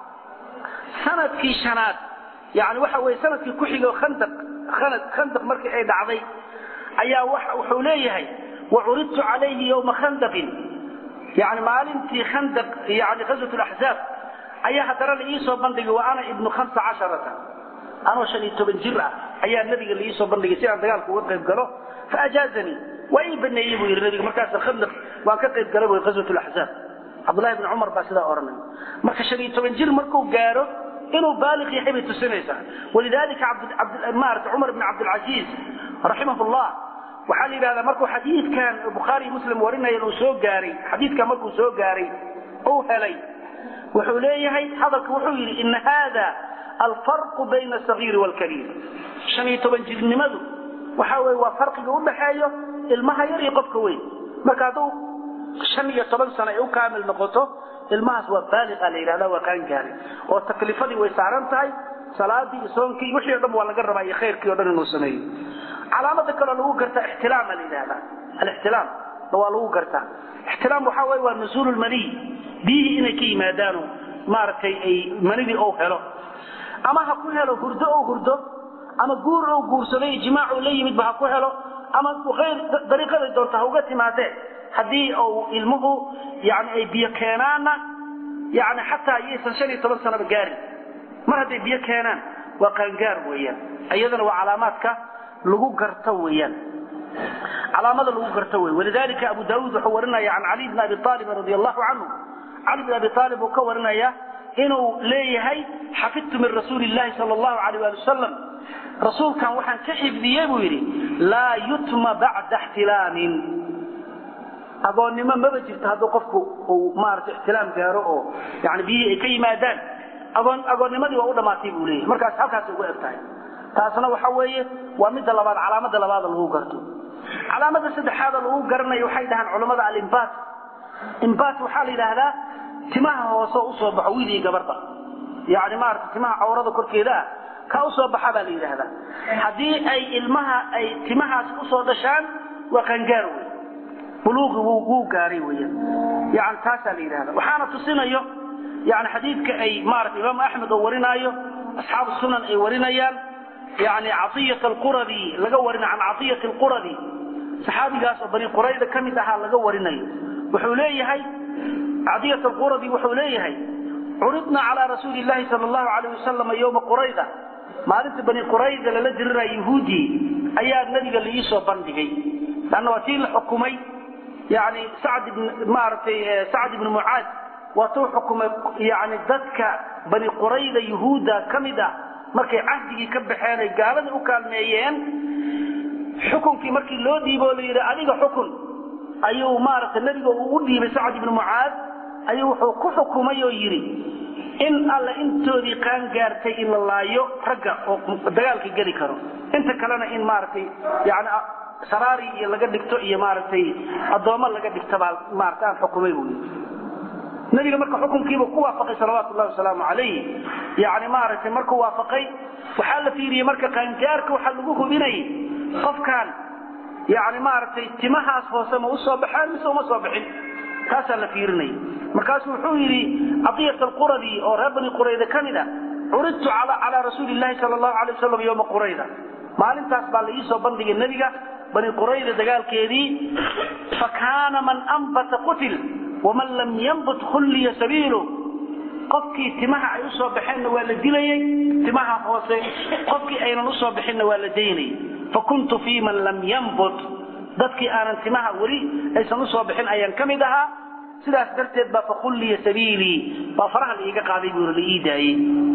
sanadkii shanaad yani waxa weye sanadkii ku xigo khandaq khandaq markii ay dhacday ayaa wuxuu leeyahay wacuridtu calayhi yowma khandaqin yani maalintii khandaq yani ghazwat laxzaab ayaa haddana la iisoo bandhigay wa ana ibnu hamsa casharata anoo shan iyo toban jir ah ayaa nabiga la iisoo bandhigay si aan dagaalka uga qayb galo faajaazanii waa ii baneeyey buu yidhi nabiga markaas khandaq waan ka qayb gala bu ghazwat laxzaab cabdullahi bni cumar baa sidaa odhanay marka shan iyo toban jir markuu gaaro inuu baaliq yahay bay tusinaysaa walidalika maarata cumar bn cabdilcasiis raximah llah waxaa la yidhahdaa markuu xadiidkan bukhaari muslim warinaya uu soo gaaray xadiidkan markuu soo gaaray uu helay wuxuu leeyahay hadalka wuxuu yidhi ina hada alfarqu bayna asagiiri waalkabiir shan iyo toban jirnimadu waxa weye waa farqiga udhaxeeyo ilmaha yar iyo qofka weyn marka hadduu shan iyo toban sano ay u kaamil noqoto ilmahaas waa baaliqa la yidhahda waa qaangaari oo taklifadii way saaran tahay salaadii iyo soonkii wixii o dhan waa laga rabaa iyo khayrkii o dhan inuu sameeyo calaamada kaloo lagu gartaa ixtilaama la yidhahda alixtilaam waa lagu gartaa ixtilaam waxaa weye waa nusuulu lmaniy biyihii inay ka yimaadaano maaragtay ay manidii ou helo ama ha ku helo hurdo ou hurdo ama guur ou guursaday ijmaac la yimidba ha ku helo ama ayr dariiqaday doonta ha uga timaadee haddii uu ilmuhu yani ay biyo keenaanna yani xataa iyaysan shan iyo toban sanaba gaarin mar hadday biyo keenaan waa qaangaar weeyaan iyadana waa calaamaadka lagu garto weeyaan calaamada lagu garto wey walidalika abu daawuud wuxuu warinaya can cali bn abi aalib radi allahu canhu cali bn abi aalib uu ka warinaya inuu leeyahay xafidtu min rasuuli llahi sal allahu alayh ali wasalam rasuulkan waxaan ka xifdiyey buu yidhi laa yutma bacda ixtilaamin agoonnimo maba jirto hadduu qofku uu maarata ixtilaam gaaro oo yani biyihii ay ka yimaadaan agoon agoonnimadii waa u dhammaatay buu leeyahay markaas halkaasay ugu eg tahay taasna waxa weeye waa midda labaad calaamada labaada lagu garto calaamada saddexaada lagu garanayo waxay dhahaan culammada alimbaat imbaat waxaa la yidhaahdaa timaha hoose usoo baxo wiil iyo gabarba yani maarata timaha cawrada korkeeda ah kaa usoo baxa baa la yidhaahdaa haddii ay ilmaha ay timahaas usoo dhashaan waa qaangaar wey buluuqi wuu gaaray weyan yani taasaa la yidhahda waxaana tusinayo yani xadiidka ay maarata imaamu axmed oo warinaayo asxaabu sunan ay warinayaan yani caiyat alquradi laga warina can caiyat alquradi saxaabigaas oo bani qurayda ka mid ahaa laga warinayo wuxuu leeyahay cadiyat alquradi wuxuu leeyahay curidna calaa rasuuli llahi sal allahu alayh wasalam yowma qurayda maalinta bani qurayda lala diriraya yahuudii ayaa nabiga laiisoo bandhigay lanna waa tii la xukumay yani sacd maaragtay sacd ibni mucaad waa tuu xukumay yani dadka bani qurayda yahuudda ka mid ah markay cahdigii ka baxeen ay gaalada u kaalmeeyeen xukunkii markii loo dhiibo la yidhi adiga xukun ayuu maaragtay nebiga uu u dhiibay sacd ibni mucaad ayuu wuxuu ku xukumay oo yidhi in alla intoodii qaan gaartay in la laayo ragga oo dagaalka geli karo inta kalena in maaragtay yani saraari iyo laga dhigto iyo maaragtay addoommo laga dhigto baa maarata aan xukumay buu yidhi nabiga marka xukunkiiba ku waafaqay salawaatu llahi wasalaamu calayh yani maaragtay markuu waafaqay waxaa la fiiriyey marka qaangaarka waxaa lagu hubinayay qofkan yani maaragtay timahaas hoose ma usoo baxeen mise uma soo bixin taasaa la fiirinaya markaasu wuxuu yidhi cadiyat alquradi oo reer bani qurayda ka mid a curidtu calaa rasuuli llahi sal allahu alay wasalam yowma qurayda maalintaas baa la iisoo bandhigay nebiga bani qurayda dagaalkeedii fa kaana man ambata qutil waman lam yambut khulliya sabiilu qofkii timaha ay usoo baxeenna waa la dilayey timaha hoose qofkii aynan usoo bixinna waa la daynayay fakuntu fii man lam yambut dadkii aanan timaha weli aysan usoo bixin ayaan ka mid ahaa sidaas darteed baa fakhulliya sabiilii baa faraha la iiga qaaday buu la ii daayey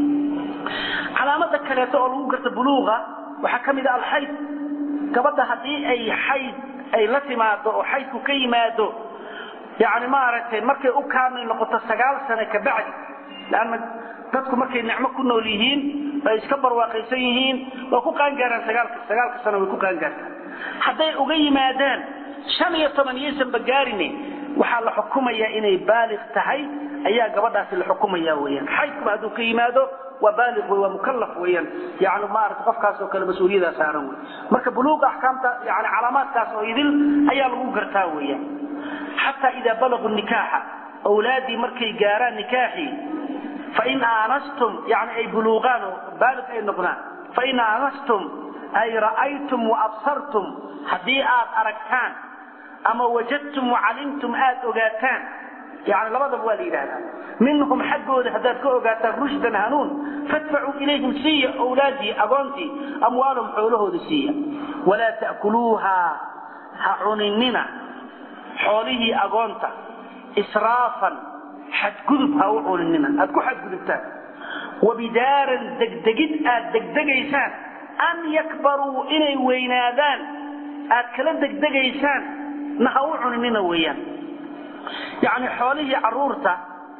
calaamada kaleeto oo lagu garta buluuqa waxaa ka mid ah alxayd gabadha haddii ay xayd ay la timaado oo xaydku ka yimaado yani maaragtay markay u kaamil noqoto sagaal sane ka bacdi lanna dadku markay nicmo ku nool yihiin ay iska barwaaqaysan yihiin waa ku qaangaaraan sagaalka sagaalka sano way ku qaangaartaan hadday uga yimaadaan shan iyo toban yaysanba gaarine waxaa la xukumayaa inay baaliq tahay ayaa gabadhaasi la xukumaya weyaan xaydkuba hadduu ka yimaado waa baaliq wey waa mukallaf weeyaan yani maarata qofkaas oo kale mas-uuliyadaa saaran wey marka buluuqa axkaamta yani calaamaadkaas oo idil ayaa lagu gartaa weeyaan xataa idaa balaguu nikaaxa awlaadii markay gaaraan nikaaxii fain aanastum yani ay buluuqaan oo baaliq ay noqdaan fain aanastum ay ra'aytum waabsartum haddii aad aragtaan ama wajadtum wacalimtum aad ogaataan yani labadaba waa la yidhahdaa minhum xaggooda haddaad ka ogaataan rushdan hanuun fadfacuu ilayhim siiya awlaadii agoontii amwaalahum xoolahooda siiya walaa ta'kuluuha ha cuninina xoolihii agoonta israafan xadgudub ha u cuninina aad ku xadgudubtaan wabidaaran degdegid aad degdegaysaan an yakbaruu inay weynaadaan aad kala degdegaysaan na ha u cuninina weeyaan yacni xoolihii carruurta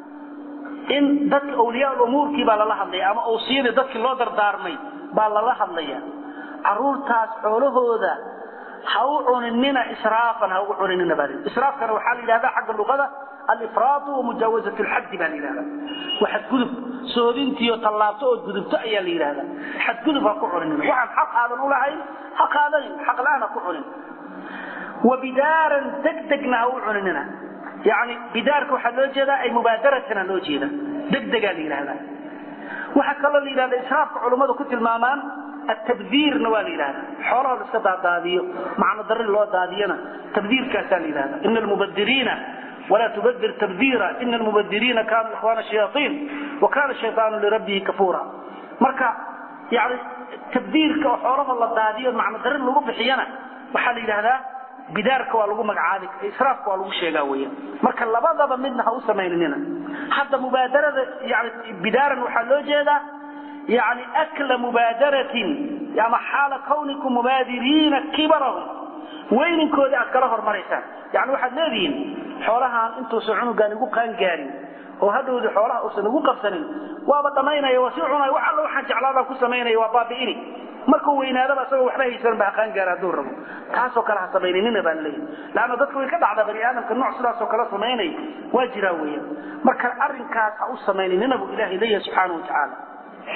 in dadka awliyaa umuurkii baa lala hadlaya ama awsiyadii dadkii loo dardaarmay baa lala hadlaya carruurtaas xoolahooda ha u cuninina israafan ha u cuninina baa israafkana waxaa la yidhahdaa xagga luqada alifraadu wamujaawazat lxaddi baa la yidhahdaa waa xadgudub soodintiiyo tallaabto oo gudubto ayaa la yidhahdaa xadgudub ha ku cuninina waxaan xaq aadan u lahayn ha qaadanin xaq la-aan ha ku cunin wabidaaran degdegna ha u cuninina yani bidaarka waxaa loo jeedaa ay mubaadaratan loo jeeda degdegaa la yidhahdaa waxaa kaloo la yidhahda israafka culummadu ku tilmaamaan atabdiirna waa la yidhahda xoolaha la iska daadaadiyo macno darri loo daadiyona tabdiirkaasaa la yidhahda ina almubadiriina walaa tubadir tabdiira ina almubadiriina kaanuu ikhwaana shayaaiin wa kaana shayaanu lirabbihi kafuura marka yani tabdiirka oo xoolaha la daadiyo macno darri lagu bixiyana waxaa la yidhahdaa bidaarka waa lagu magacaabi israafka waa lagu sheegaa weeyaan marka labadaba midna ha u samaynina hadda mubaadarada yani bidaaran waxaa loo jeedaa yani akla mubaadaratin ama xaala kawnikum mubaadiriina kibarahum weyninkoodii aad kala hormaraysaan yani waxaad leedihiin xoolahaan intuusan cunugaan igu qaangaarin oo hadhowdi xoolaha uusan igu qabsanin waaba dhammaynaya waa sii cunaya wax alla waxaan jeclaadaan ku samaynaya waa baabi'ini markuu weynaadaba isagoo waxba haysan ba haqaan gaara hadduu rabo taasoo kale ha samayninina baan leeyahy laanna dadka way ka dhacdaa bani aadamka nooc sidaasoo kale samaynay waa jiraa weeyaan marka arrinkaas ha u samayninina buu ilaahay leeyahay subxaana wa tacaala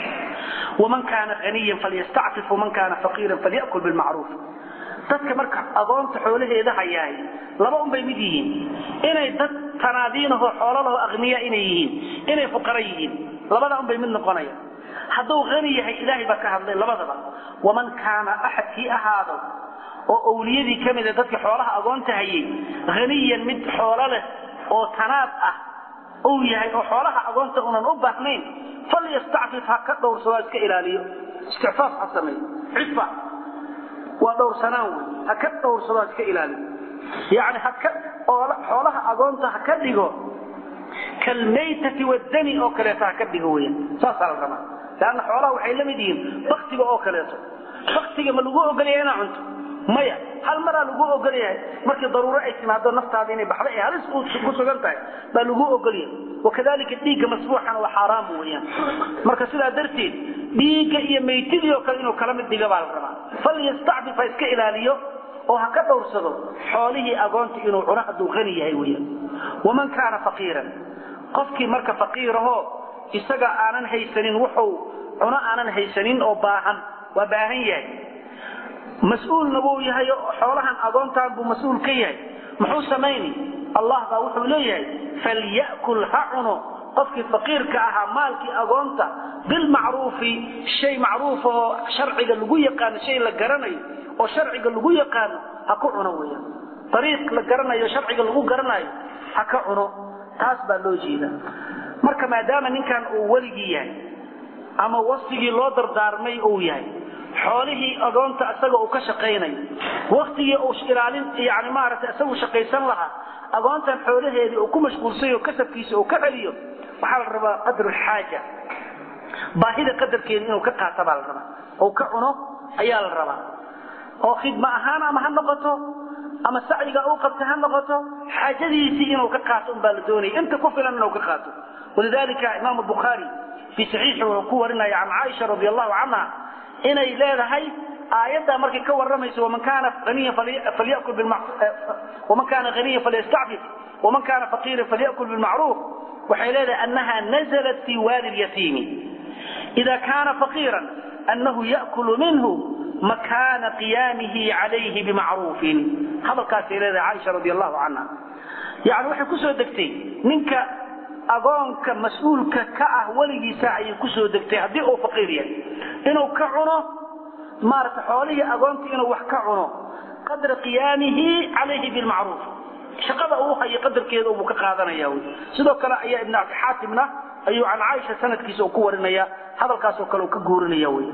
waman kaana haniyan falyastacfif waman kaana faqiiran falyakul bilmacruuf dadka marka agoonta xoolaheeda hayaay laba unbay mid yihiin inay dad tanaadiinahoo xoolalaho aqniya inay yihiin inay fuqara yihiin labada unbay mid noqonaya hadduu hani yahay ilaahay baa ka hadlay labadaba waman kaana axadkii ahaado oo owliyadii ka mida dadka xoolaha agoonta hayay haniyan mid xoolo leh oo tanaad ah uu yahay oo xoolaha agoonta unan u baahnayn falyastacfif ha ka dhowrsado iska ilaaliyo isticfaaf ha sameeyo cifa waa dhowrsanaan wey ha ka dhowrsado ha iska ilaaliyo yani haka xoolaha agoonta ha ka dhigo kalmaytati wadani oo kaleeto ha ka dhigo weyan saasaa la rabaa leanna xoolaha waxay la mid yihiin baktiga oo kaleeto baktiga ma lagu ogolyahay inaa cunto maya hal maraa lagu ogol yahay markii daruuro ay timaado naftaada inay baxda ee halis ku sugan tahay baa lagu ogolyahay wakadalika dhiigga masbuuxana waa xaaraam weyaan marka sidaa darteed dhiigga iyo maytidii oo kale inuu kala mid dhiga baa la rabaa falyastacfif ha iska ilaaliyo oo ha ka dhowrsado xoolihii agoonta inuu cuno hadduu qani yahay weyaan waman kaana faqiiran qofkii marka faqiirahoo isaga aanan haysanin wuxuu cuno aanan haysanin oo baahan waa baahan yahay mas-uulna wuu yahay xoolahan agoontaan buu mas-uul ka yahay muxuu samayni allah baa wuxuu leeyahay falyakul ha cuno qofkii faqiirka ahaa maalkii agoonta bilmacruufi shay macruuf oo sharciga lagu yaqaano shay la garanayo oo sharciga lagu yaqaano ha ku cuno weeyaan ariiq la garanayo sharciga lagu garanayo ha ka cuno taas baa loo jeeda marka maadaama ninkan uu weligii yahay ama wasigii loo dardaarmay uu yahay xoolihii agoonta isaga uu ka shaqaynayo waktigii uu ilaalin yani maaragtay isagu shaqaysan lahaa agoontan xoolaheedii uu ku mashquulsayo kasabkiisa uu ka celiyo waxaa la rabaa qadru lxaaja baahida qadarkeeda inuu ka qaata baa la rabaa ou ka cuno ayaa la rabaa oo khidma ahaan ama ha noqoto ama sacyiga uu qabta ha noqoto xaajadiisii inuu ka qaato un baa la doonaya inta ku filan inuu ka qaato walidalika imaam bukhaari fii saxiixi wuxuu ku warinaya can caaisha radi allahu canha inay leedahay aayaddaa markay ka waramayso waman kaana aniyan falyakul waman kaana haniyan falyastacfif waman kaana faqiiran falyakul bilmacruuf waxay leedahay annaha nazalat fi waadi lyatiimi ida kaana faqiiran annahu yakulu minhu makaana qiyaamihi calayhi bimacruufin hadalkaasay leedahay caaisha radi allahu canha yani waxay kusoo degtay ninka agoonka mas-uulka ka ah weligiisa ayay kusoo degtay haddii uu faqiir yahay inuu ka cuno maarata xoolihii agoonta inuu wax ka cuno qadra qiyaamihi calayhi bilmacruuf shaqada uu hayo qadarkeeda buu ka qaadanaya wy sidoo kale ayaa ibn abi xaatimna ayuu can caaisha sanadkiisa uu ku warinaya hadalkaasoo kale uu ka guurinaya wy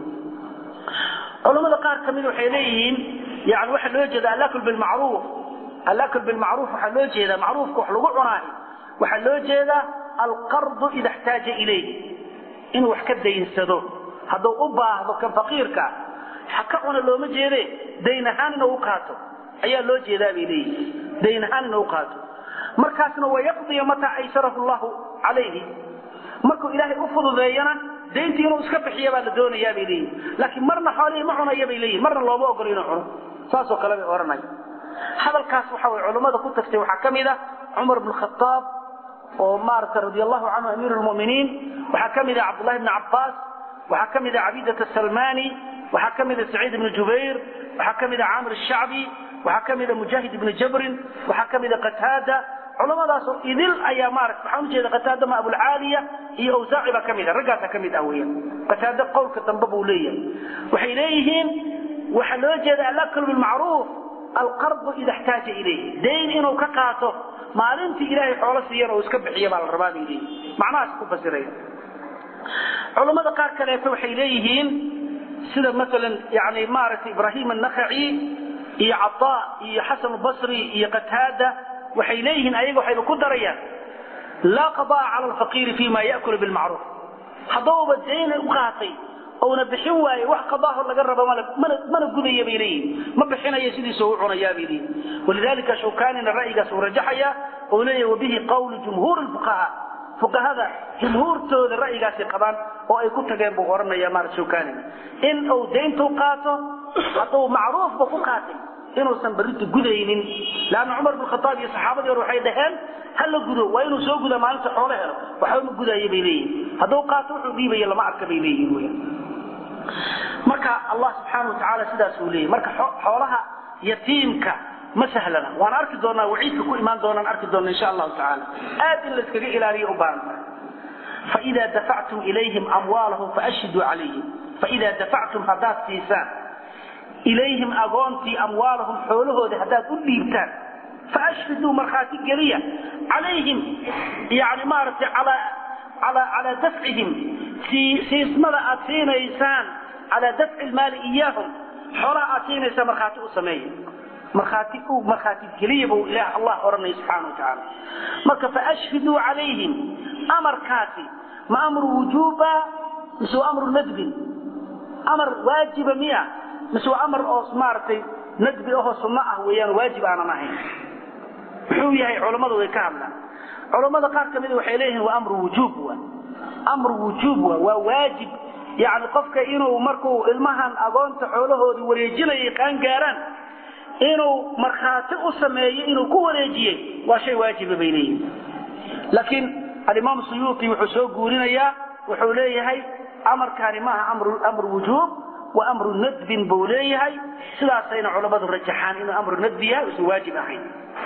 culamada qaar kamid waxay leeyihiin yani waxaa loo jeeda alakl bilmacruuf alakl bilmacruuf waxaa loo jeedaa macruufka wax lagu cunaayo waxaa loo jeedaa alqardu ida xtaaja ilayh inuu wax ka daynsado hadduu u baahdo kan faqiirka ha ka cuna looma jeede dayn ahaan inuu u qaato ayaa loo jeedaa bay leeyihin dayn ahaan inuu u qaato markaasna wayaqdiya mataa aysarahu llahu calayhi markuu ilaahay u fududeeyana dayntii inuu iska bixiya baa la doonayaa bay leeyihin laakiin marna xoolihii ma cunaya bay leeyihin marna looma ogolo inuu cuno saasoo kale bay odhanaya hadalkaas waxa way culammada ku tagtay waxaa ka mid ah cumar bn khaaab oo maarata radi allahu canhu amiir lmuminiin waxaa ka mid ah cabdullahi bni cabbaas waxaa ka mid ah cabiidat asalmani waxaa ka mid ah saciid ibni jubayr waxaa ka mid ah caamir shacbi waxaa ka mid ah mujaahid ibni jabrin waxaa ka mid ah qataada culamadaasoo idil ayaa maarata waxaan ujeeda qataada ma abulcaaliya iyo awsaaci baa ka mid ah raggaasa ka mid ah weyan qataada qowlka dambe buu leeyahay waxay leeyihiin waxaa loo jeeda alakl bilmacruuf alqardu ida xtaaja ilayh dayn inuu ka qaato maalintii ilaahay xoolo siiyana uu iska bixiya baa la rabaa bay leeyihin macnahaas ku fasiraya culammada qaar kaleeto waxay leeyihiin sida maalan yani maaragtay ibraahim annakhaci iyo cataa iyo xasan basri iyo qataada waxay leeyihiin ayaga waxayba ku darayaan laa qadaa cala alfaqiiri fi ma yakulu bilmacruuf haddauba dayn u qaatay ouna bixin waaye wax qadaaho laga rabo mana gudaya bay leeyihin ma bixinayo sidiisa u cunayaa bay leeyihin walidalika shawkanina ra'yigaas uu rajaxaya ou leeyahy wabihi qawlu jumhuur lfuqahaa fuqahada jumhuurtooda ra'yigaasay qabaan oo ay ku tageen buu odhanaya maarata shawkanina in uu dayntu qaato hadduu macruufba ku qaatay inuusan berrinta gudaynin leanna cumar bin khataab iyo saxaabadii hore waxay dhaheen ha la gudo waa inuu soo gudaa maalinta xoolo helo waxba ma gudaayo bay leeyihin hadduu qaato wuxuu dhiibaya lama arka bay leeyihin weyaan marka allah subxaana wa tacaala sidaas uu leeyahy marka xoolaha yatiimka ma sahlana waan arki doonaa waciidka ku imaan doonaan arki doona insha allahu tacaala aad in layskaga ilaaliyo u baahan tahay faida dafactum ilayhim amwaalahum faashhiduu calayhim faida dafactum haddaad siisaan ilayhim agoontii amwaalahum xoolahoodii haddaad u dhiibtaan faashhiduu markhaati geliya calayhim yani maaragtay calaa dafcihim siismada aad siinaysaan calaa dafci lmaali iyaahum xoolaha aad siinaysaan markhaati u sameeya markhaati u markhaati geliya buu ilaah allah odhanaya subxaana wa tacaala marka faashhiduu calayhim amarkaasi ma amru wujuuba mise waa amru nadbin amar waajiba miya mise waa amar oo maaragtay nadbi ahoo sunno ah weeyaan waajib aanan ahayn muxuu yahay culammadu way ka hadlaan culammada qaar ka mida waxay leeyihiin waa amru wujuub wa amru wujuub wa waa waajib yacni qofka inuu markuu ilmahan agoonta xoolahoodii wareejinayay qaan gaaraan inuu markhaati u sameeyo inuu ku wareejiyey waa shay waajiba bay leeyihiin laakiin alimaam suyuuti wuxuu soo guurinayaa wuxuu leeyahay amarkaani maaha amru wujuub wa amru nadbin buu leeyahay sidaasayna culammadu rajaxaan inuu amru nadbi yahay usan waajib ahayn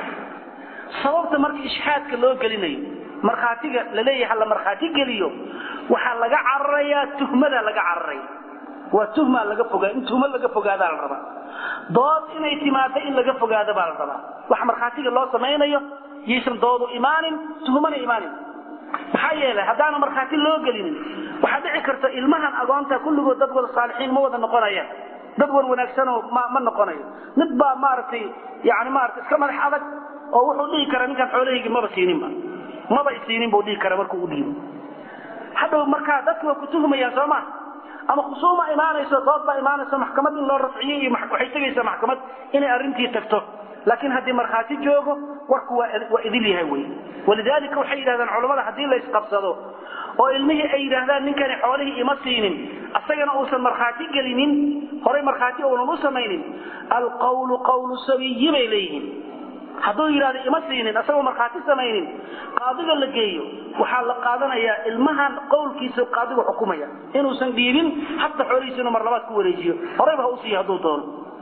sababta marka ishxaadka loo gelinayo markhaatiga laleeyahay hala markhaati geliyo waxaa laga cararayaa tuhmada laga cararaya waa tuhmaa laga fogaa in tuhmo laga fogaadaa la rabaa dood inay timaado in laga fogaado baa la rabaa waxa markhaatiga loo samaynayo yaysan doodu imaanin tuhmana imaanin maxaa yeelay haddaana markhaati loo gelinin waxaa dhici karta ilmahan agoonta kulligood dad wada saalixiin ma wada noqonayaan dad wan wanaagsanoo ma ma noqonayo mid baa maaragtay yani maarata iska madax adag oo wuxuu dhihi karaa ninkaan xoolahaygi maba siininba maba isiinin buu dhihi karaa markuu u dhiibo hadhow markaa dadki waa ku tuhmayaan soo ma ama khusuuma imaanayso dood baa imaanayso maxkamad in loo rafciyo iyo waxay tegaysaa maxkamad inay arrintii tagto laakiin haddii markhaati joogo warku waa idil yahay wey walidaalika waxay yidhahdaan culammada haddii la isqabsado oo ilmihii ay yidhaahdaan ninkani xoolihii ima siinin asagana uusan markhaati gelinin horay markhaati uunan u samaynin alqawlu qawlu sabiyi bay leeyihiin hadduu yidhahdo ima siinin asagoo markhaati samaynin qaadiga la geeyo waxaa la qaadanayaa ilmahan qowlkiisa qaadigu xukumaya inuusan dhiibin hatta xoolihiisa inuu mar labaad ku wareejiyo horayba ha u siiyo hadduu doono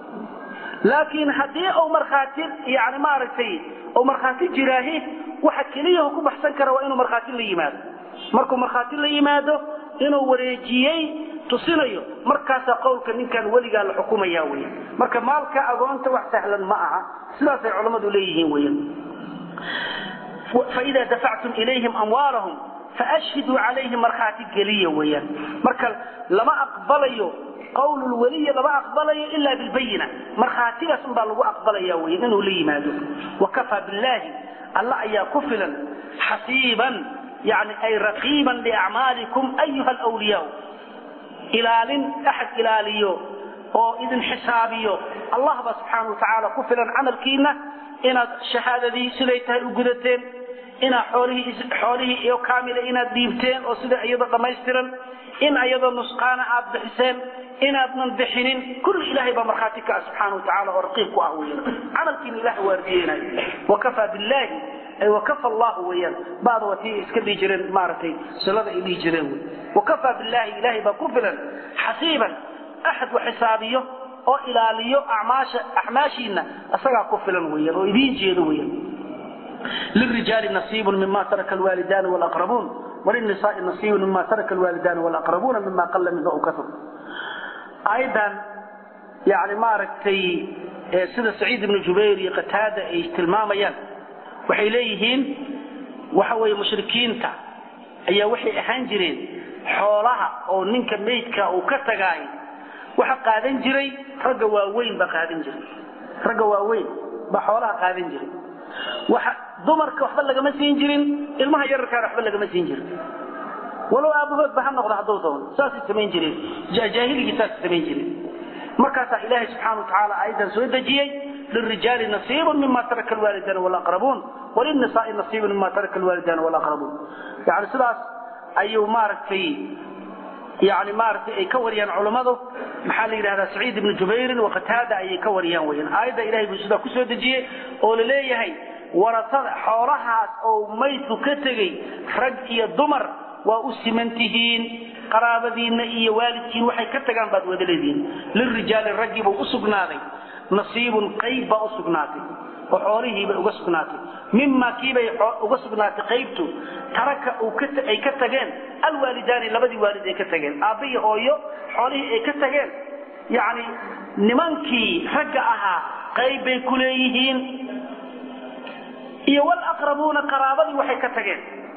laakiin haddii uu markhaati yani maaragtay uu markhaati jiraahi waxa keliya ku baxsan kara waa inuu markhaati la yimaado markuu markhaati la yimaado inuu wareejiyey tusinayo markaasaa qowlka ninkan weligaa la xukumaya wey marka maalka agoonta wax sahlan ma aha sidaasay culammadu leeyihiin weyan faida dafactum ilayhim amwaalahum faashhiduu calayhim markhaati geliya weeyaan marka lama aqbalayo qawl lweliy lama aqbalayo ila bilbayina markhaatigaas unbaa lagu aqbalaya wey inuu la yimaado wakafaa billahi alla ayaa ku filan xasiiban yani ay raqiiban liacmaalikum ayuha alwliyaa ilaalin axad ilaaliyo oo idin xisaabiyo allah baa subxaana wa tacaala ku filan camalkiina inaad shahaadadii siday tahay u gudateen inaad xoolihii xoolihii iyo kaamila inaad dhiibteen oo sida iyadoo dhammaystiran in iyadoo nusqaana aad bixiseen inaadnan bixinin kulli ilaahay baa markhaati ka ah subxaana wa tacala oo raqiib ku ah weyan camalkiina ilahay waardiyeenayo wakafaa billahi ay wakafa allahu weeyaan bada waa tii iska dhihi jireen maaragtay silada ay dhihi jireen wey wakafaa billahi ilahay baa ku filan xasiiban axad wax xisaabiyo oo ilaaliyo acmaasha acmaashiina isagaa ku filan weeyaan oo idiin jeedo weeyaan lirijaali nasiibun mima taraka alwaalidaani walaqrabuun walilnisaai nasiibun mima taraka alwaalidaani walaqrabuuna mima qalla minhu aw kasur aayadan yani maaragtay sida saciid ibnu jubayr iyo qataada ay tilmaamayaan waxay leeyihiin waxa weeye mushrikiinta ayaa waxay ahaan jireen xoolaha oo ninka meydka uu ka tagaay waxa qaadan jiray ragga waaweyn baa qaadan jiray ragga waaweyn baa xoolaha qaadan jiray waxa dumarka waxba lagama siin jirin ilmaha yararkaana waxba lagama siin jirin walow aabahood ba ha noqdo hadduu doono saasay samayn jireen jaahiligii saasay samayn jireen markaasaa ilaahay subxaana wa tacaala aayaddan soo dejiyey lirijaali nasiibun mima taraka alwaalidaani walaqrabuun walilnisaai nasiibun mima taraka alwaalidaani walaqrabuun yani sidaas ayuu maaragtay yani maaragtay ay ka wariyaan culammadu maxaa la yidhahdaa saciid ibnu jubayrin waqataada ayay ka wariyaan weyaan aayadda ilahay buu sidaa kusoo dejiyey oo la leeyahay warasada xoolahaas oo maydku ka tegey rag iyo dumar waa u siman tihiin qaraabadiinna iyo waalidkiin waxay ka tagaan baad wada leedihiin lirijaali raggii buu u sugnaaday nasiibun qayb baa u sugnaatay oo xoolihiibay uga sugnaatay mimaa kiibay uga sugnaatay qaybtu taraka ay ka tageen alwaalidaani labadii waalid ay ka tageen aabbiyi hooyo xoolihii ay ka tageen yacni nimankii ragga ahaa qayb bay ku leeyihiin iyo walaqrabuuna qaraabadii waxay ka tageen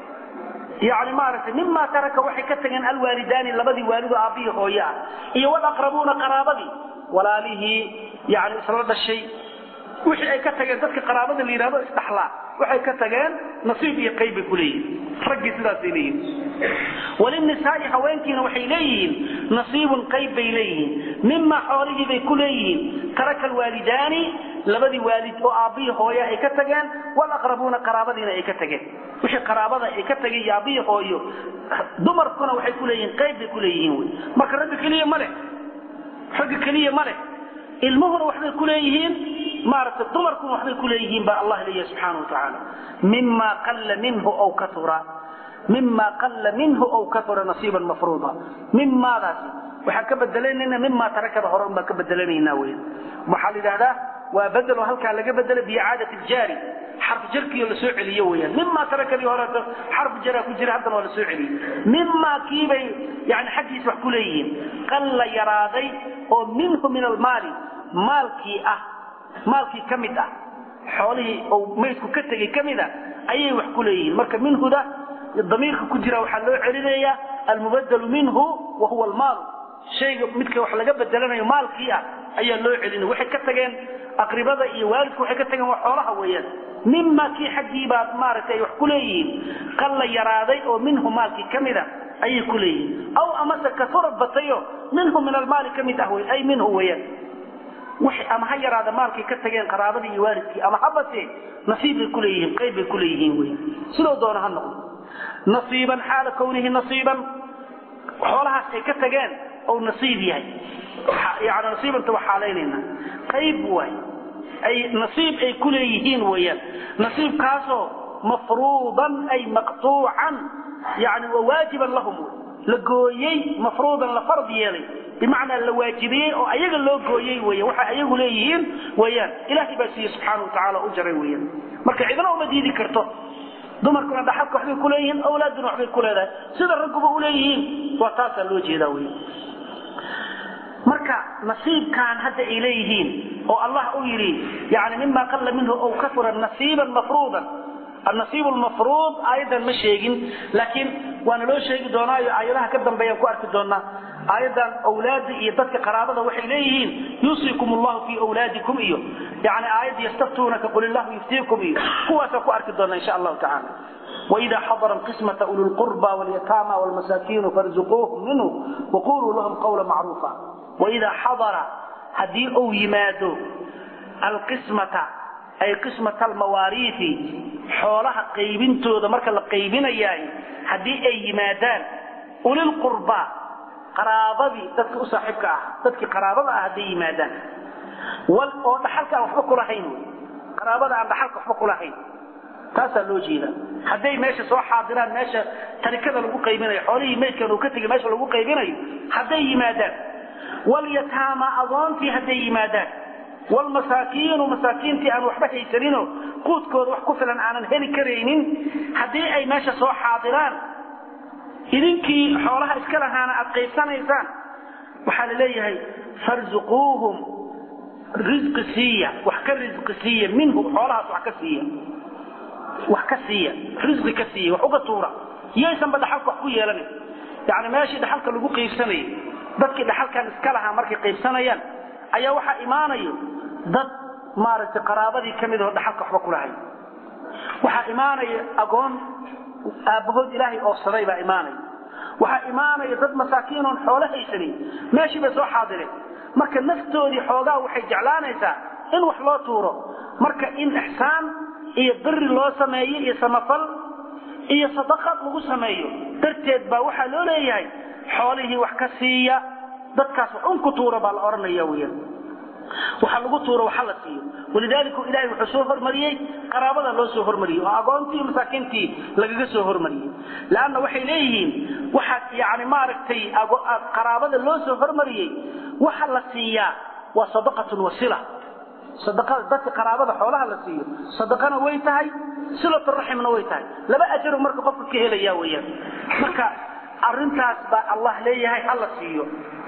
yani maaragtay mimaa taraka waxay ka tageen alwaalidaani labadii waalidoo aabbiyi hooye ah iyo walaqrabuuna qaraabadii walaalihii yani isla dhashay wixii ay ka tageen dadka qaraabada la yidhahdo isdhaxlaa waxay ka tageen nasiib iyo qayb bay ku leeyihiin raggii sidaasay leeyihiin walinisaai haweenkiina waxay leeyihiin nasiibun qayb bay leeyihiin mimaa xoolihii bay ku leeyihiin taraka alwaalidaani labadii waalid oo aabbihii hooya ay ka tageen walaqrabuuna qaraabadiina ay ka tageen wixii qaraabada ay ka tageen iyo aabbihii hooyo dumarkuna waxay ku leeyihiin qayb bay ku leeyihiin wy marka ragga keliya ma leh ragga keliya ma leh ilmuhuna waxbay ku leeyihiin maaragtay dumarkuna waxbay ku leeyihiin baa allah leeyahay subxaana wa tacaala mima qalla minhu aw kaura mima qalla minhu aw kaura nasiiban mafruuda mimaadaasi waxaan ka bedelanayna mimaa tarakada hore unbaan ka bedelanaynaa wey waxaa la yidhahdaa waa bedelo halkaa laga bedelo biicaadati ljaari xarf jarkiio lasoo celiyo weyaan mimaa tarakadii horeeto xarf jaraa ku jira haddana waa lasoo celiyey mimaa kiibay yani xaggiisa wax ku leeyihiin qalla yaraaday oo minhu min almaali maalkii ah maalkii ka mid ah xoolihii ou maydku ka tegey ka mid a ayay wax ku leeyihiin marka minhuda damiirka ku jira waxaa loo celinayaa almubadalu minhu wa huwa almaalu shayga midka wax laga bedelanayo maalkii ah ayaa loo celinaya waxay ka tageen aqribada iyo waalidku waxay ka tageen waa xoolaha weeyaan mima kii xaggii baad maaragtay ay wax ku leeyihiin qalla yaraaday oo minhu maalkii ka mid a ayay ku leeyihiin aw amase kasura batayo minhu min almaali ka mid ah wey ay minhu weeyaan ama ha yaraada maalkay ka tageen qaraabadii iyo waalidkii ama habase nasiib bay ku leeyihiin qayb bay ku leeyihiin wey sidoo doona ha noqdo nasiiban xaala kownihi nasiiban xoolahaas ay ka tageen ou nasiib yahay yani nasiibanta waa xaalaynayna qayb waay ay nasiib ay ku leeyihiin weeyaan nasiibkaasoo mafruudan ay maqtuucan yani waa waajiban lahum la gooyey mafruudan la fard yeelay bimacnaa la waajibiyey oo ayaga loo gooyey weyan waxay ayagu leeyihiin weeyaan ilaahay baa siiye subxaana wa tacaala u jaray weeyaan marka cidna uma diidi karto dumarkuna dhaxalka waxbay ku leeyihiin awlaaduna waxbay ku leedahay sida ragguba u leeyihiin waa taasaa loo jeedaa wey marka nasiibkan hadda ay leeyihiin oo allah u yidhi yani mima qalla minhu aw kasura nasiiban mafruudan النصيب المفروض ايضا ما شيغين لكن وانا لو شيغي doonaayo aayadaha ka dambeeyaan ku arki doona aayadan awlaad iyo dadka qaraabada waxay leeyihiin yusikum Allah fi awladikum iyo yani aayad yastaftunaka qul Allah yuftiikum iyo kuwaas ku arki doona insha Allah ta'ala وإذا حضر القسمة أولو القربى واليتامى والمساكين فارزقوهم منه وقولوا لهم قولا معروفا وإذا حضر هدي أو يمادو القسمة ay qismat almawaariifi xoolaha qaybintooda marka la qaybinayaay haddii ay yimaadaan ulilqurbaa qaraabadii dadka u saaxiibka ah dadkii qaraabada ah hadday yimaadaan wal oo dhaxalka aan waxba kulahayn wy qaraabada aan dhaxalka waxba kulahayn taasaa loo jeeda hadday meesha soo xaadiraan meesha tarikada lagu qaybinayo xoolihii meydkan uu ka tegay meesha lagu qaybinayo hadday yimaadaan walyataama adoontii hadday yimaadaan walmasaakiinu masaakiintii aan waxba haysaninoo quudkooda wax ku filan aanan heli karaynin haddii ay meesha soo xaadiraan idinkii xoolaha iska lahaana aad qaybsanaysaan waxaa la leeyahay farzuquuhum risqi siiya wax ka risqi siiya minhu xoolahaas wax ka siiya wax ka siiya risqi ka siiya wax uga tuura yaysanba dhaxalka wax ku yeelanin yacni meeshii dhaxalka lagu qaybsanayay dadkii dhaxalkan iska lahaa markay qaybsanayaan ayaa waxaa imaanayo dad maaragtay qaraabadii ka mid oo dhaxalka waxba ku lahay waxaa imaanaya agoon aabbahood ilaahay oofsaday baa imaanaya waxaa imaanaya dad masaakiin oon xoolo haysanin meeshii bay soo xaadireen marka naftoodii xoogaa waxay jeclaanaysaa in wax loo tuuro marka in ixsaan iyo biri loo sameeyo iyo samafal iyo sadaqad lagu sameeyo darteed baa waxaa loo leeyahay xoolihii wax ka siiya dadkaas wax un ku tuura baa la odhanaya weyaan waxa lagu tuuro waxa la siiyo walidaalika ilaahay wuxuu soo hormariyey qaraabada loo soo hormariyey oo agoontii masaakiintii lagaga soo hormariyey laanna waxay leeyihiin waxa yani maaragtay qaraabada loo soo hormariyey waxa la siiyaa waa sadaqatun wasila sadaqada dadka qaraabada xoolaha la siiyo sadaqana way tahay silatu raximna way tahay laba ajaru marka qofka ka helaya weeyaan marka arrintaas baa allah leeyahay hala siiyo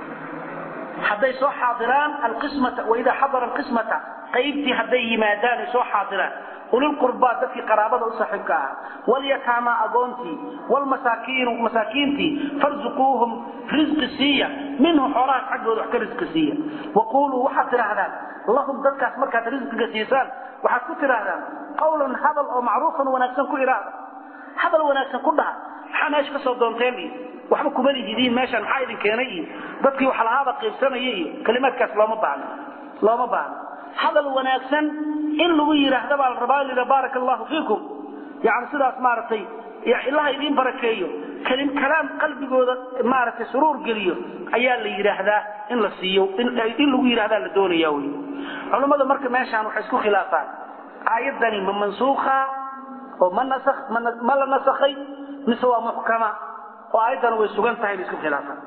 hadday soo xaadiraan alqismata waidaa xadara alqismata qaybtii hadday yimaadaan ay soo xaadiraan ulilqurbaa dadkii qaraabada u saaxiibka ah walyataamaa agoontii walmasaakiinu masaakiintii farzuquuhum risqi siiya minhu xoolahaas xaggooda wax ka risqi siiya waquuluu waxaad tidhaahdaan lahum dadkaas markaad risqiga siisaan waxaad ku tidhaahdaan qawlan hadal oo macruufan wanaagsan ku idhaahda hadal wanaagsan ku dhaha maxaa meesha ka soo doonteen iyo waxba kuma lihidiin meeshaan maxaa idin keenay iyo dadkii wax lahaaba qaybsanaya iyo kalimaadkaas looma baahno looma baahno hadal wanaagsan in lagu yidhaahda baa la rabaa lida baaraka allahu fiikum yani sidaas maaragtay ilaha idiin barakeeyo kelim kalaam qalbigooda maaragtay suruur geliyo ayaa la yidhaahdaa in la siiyo in lagu yidhahdaa la doonaya wey culummada marka meeshaan waxay isku khilaafaan aayaddani ma mansuukha oo ma nasakh ma la nasakhay mise waa muxkama oo aayaddana way sugan tahay bay isku khilaafaan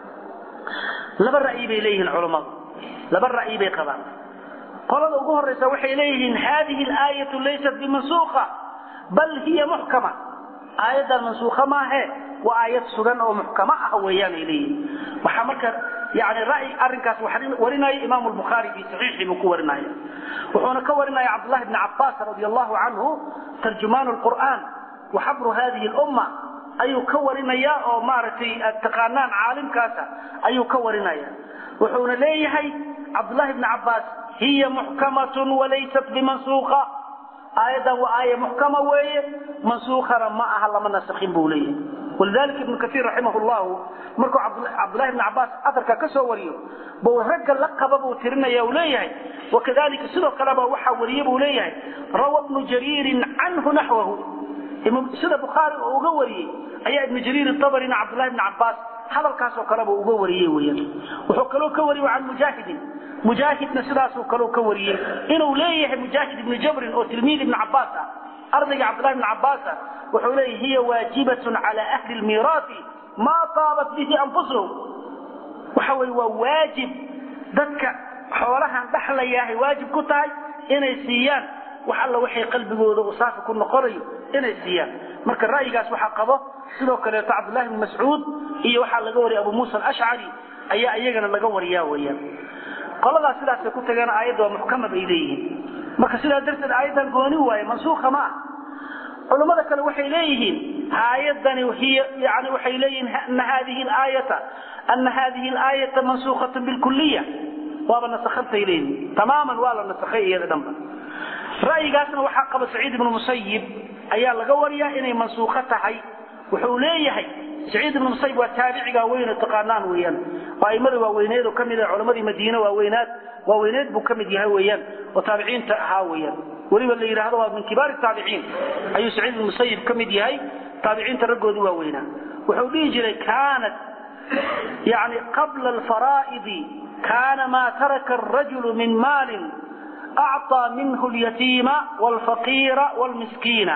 laba ra'yi bay leeyihiin culummadu laba ra'yi bay qabaan qolada ugu horaysa waxay leeyihiin hadihi alaayatu laysat bimansuukha bal hiya muxkama aayaddan mansuukha maahe waa aayad sugan oo muxkama ah weeyaan ay leeyihiin waxaa marka yani ra'yi arrinkaas warinaya imaamu lbukhaari fi saxiixii buu ku warinaya wuxuuna ka warinaya cabdullahi bni cabbaas radi allahu canhu tarjumaan lqur'aan wa xabru hadihi lumma ayuu ka warinaya oo maaragtay aad taqaanaan caalimkaasa ayuu ka warinaya wuxuuna leeyahay cabdullahi bni cabbaas hiya muxkamatun walaysat bimansuuqa aayaddan waa aaya muxkama weeye mansuukhana ma aha lama nasakhin buu leeyahay walidalika ibnu kaiir raximah llahu markuu cabdullahi bni cabbaas atarka ka soo wariyo buu ragga la qaba buu tirinaya uu leeyahay wakadalika sidoo kaleba waxaa wariye buu leeyahay rawa bnu jariirin canhu naxwahu sida bukhaari oo uga wariyey ayaa ibnu jariir abarina cabdullahi bni cabbaas hadalkaasoo kaleba uga wariyey weyaan wuxuu kaloo ka wariyey can mujaahidin mujaahidna sidaasuu kaloo ka wariyey inuu leeyahay mujaahid ibnu jabrin oo tilmiid ibni cabbaas ah ardayga cabdullahi bni cabbaas ah wuxuu leeyahay hiya waajibatun cala ahli lmiiraati maa taabat bihi anfusuhum waxa weye waa waajib dadka xoolahan dhaxlayaahay waajib ku tahay inay siiyaan wax alla waxay qalbigooda uu saafi ku noqonayo inay siiyaan marka ra'yigaas waxaa qabo sidoo kaleeto cabdullahi bni mascuud iyo waxaa laga wariyay abu muusa alashcari ayaa iyagana laga wariyaa weeyaan qoladaas sidaasay ku tageen aayadda waa muxkama bay leeyihiin marka sidaa darteed aayaddan gooni waaye mansuukha ma ah culummada kale waxay leeyihiin aayadani hiy yani waxay leeyihiin ana hadihi aayata ana hadihi alaayata mansuukhatun bilkuliya waaba nasakhantay leeyihiin tamaaman waa la nasakhay iyada dhanba ra'yigaasna waxaa qaba saciid ibnu musayib ayaa laga wariyaa inay mansuukho tahay wuxuu leeyahay saciid ibnu musayib waa taabiciga weyne taqaanaan weeyaan oo aimada waaweyneed oo ka mid ah culamadii madiine waaweynaad waaweyneed buu ka mid yahay weeyaan oo taabiciinta ahaa weeyaan weliba la yidhaahdo waa min kibaari taabiciin ayuu saciid ibnu musayib ka mid yahay taabiciinta raggoodii waaweynaa wuxuu dhihi jiray kaanat yani qabla alfaraa'idi kaana maa taraka arajulu min maalin أعطى منه اليتيم والفقير والمسكين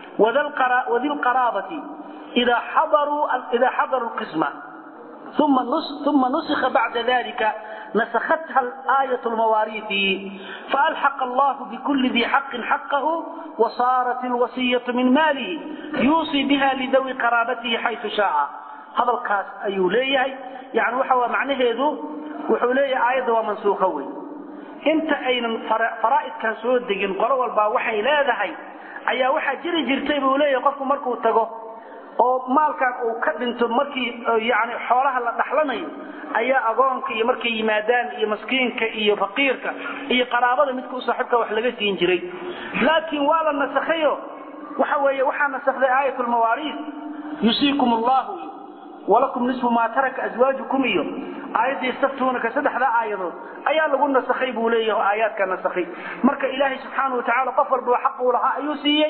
وذي القرابة إذا حضروا إذا حضروا القسمة ثم ثم نسخ بعد ذلك نسختها الآية المواريث فألحق الله بكل ذي حق حقه وصارت الوصية من ماله يوصي بها لذوي قرابته حيث شاء هذا الكاس أيوليه يعني وحوى معنى هذا وحوليه آية ومنسوخة وين inta aynan faraa'idkan soo degin qolo walbaa waxay leedahay ayaa waxaa jiri jirtay buu leeyahay qofku markuu tago oo maalkan uu ka dhinto markii yani xoolaha la dhaxlanayo ayaa agoonka iyo markay yimaadaan iyo maskiinka iyo faqiirka iyo qaraabada midka u saaxiibka wax laga siin jiray laakiin waa la nasakhayo waxa weeye waxaa nasakday aayat lmawaariid yusiikum allahu walakum nisfu maa taraka aswaajukum iyo aayadda istaftuunaka saddexdaa aayadood ayaa lagu nasakhay buu leeyahay oo aayaadka nasakhay marka ilaahay subxaana watacaala qof walba xaq uu lahaa ayuu siiyey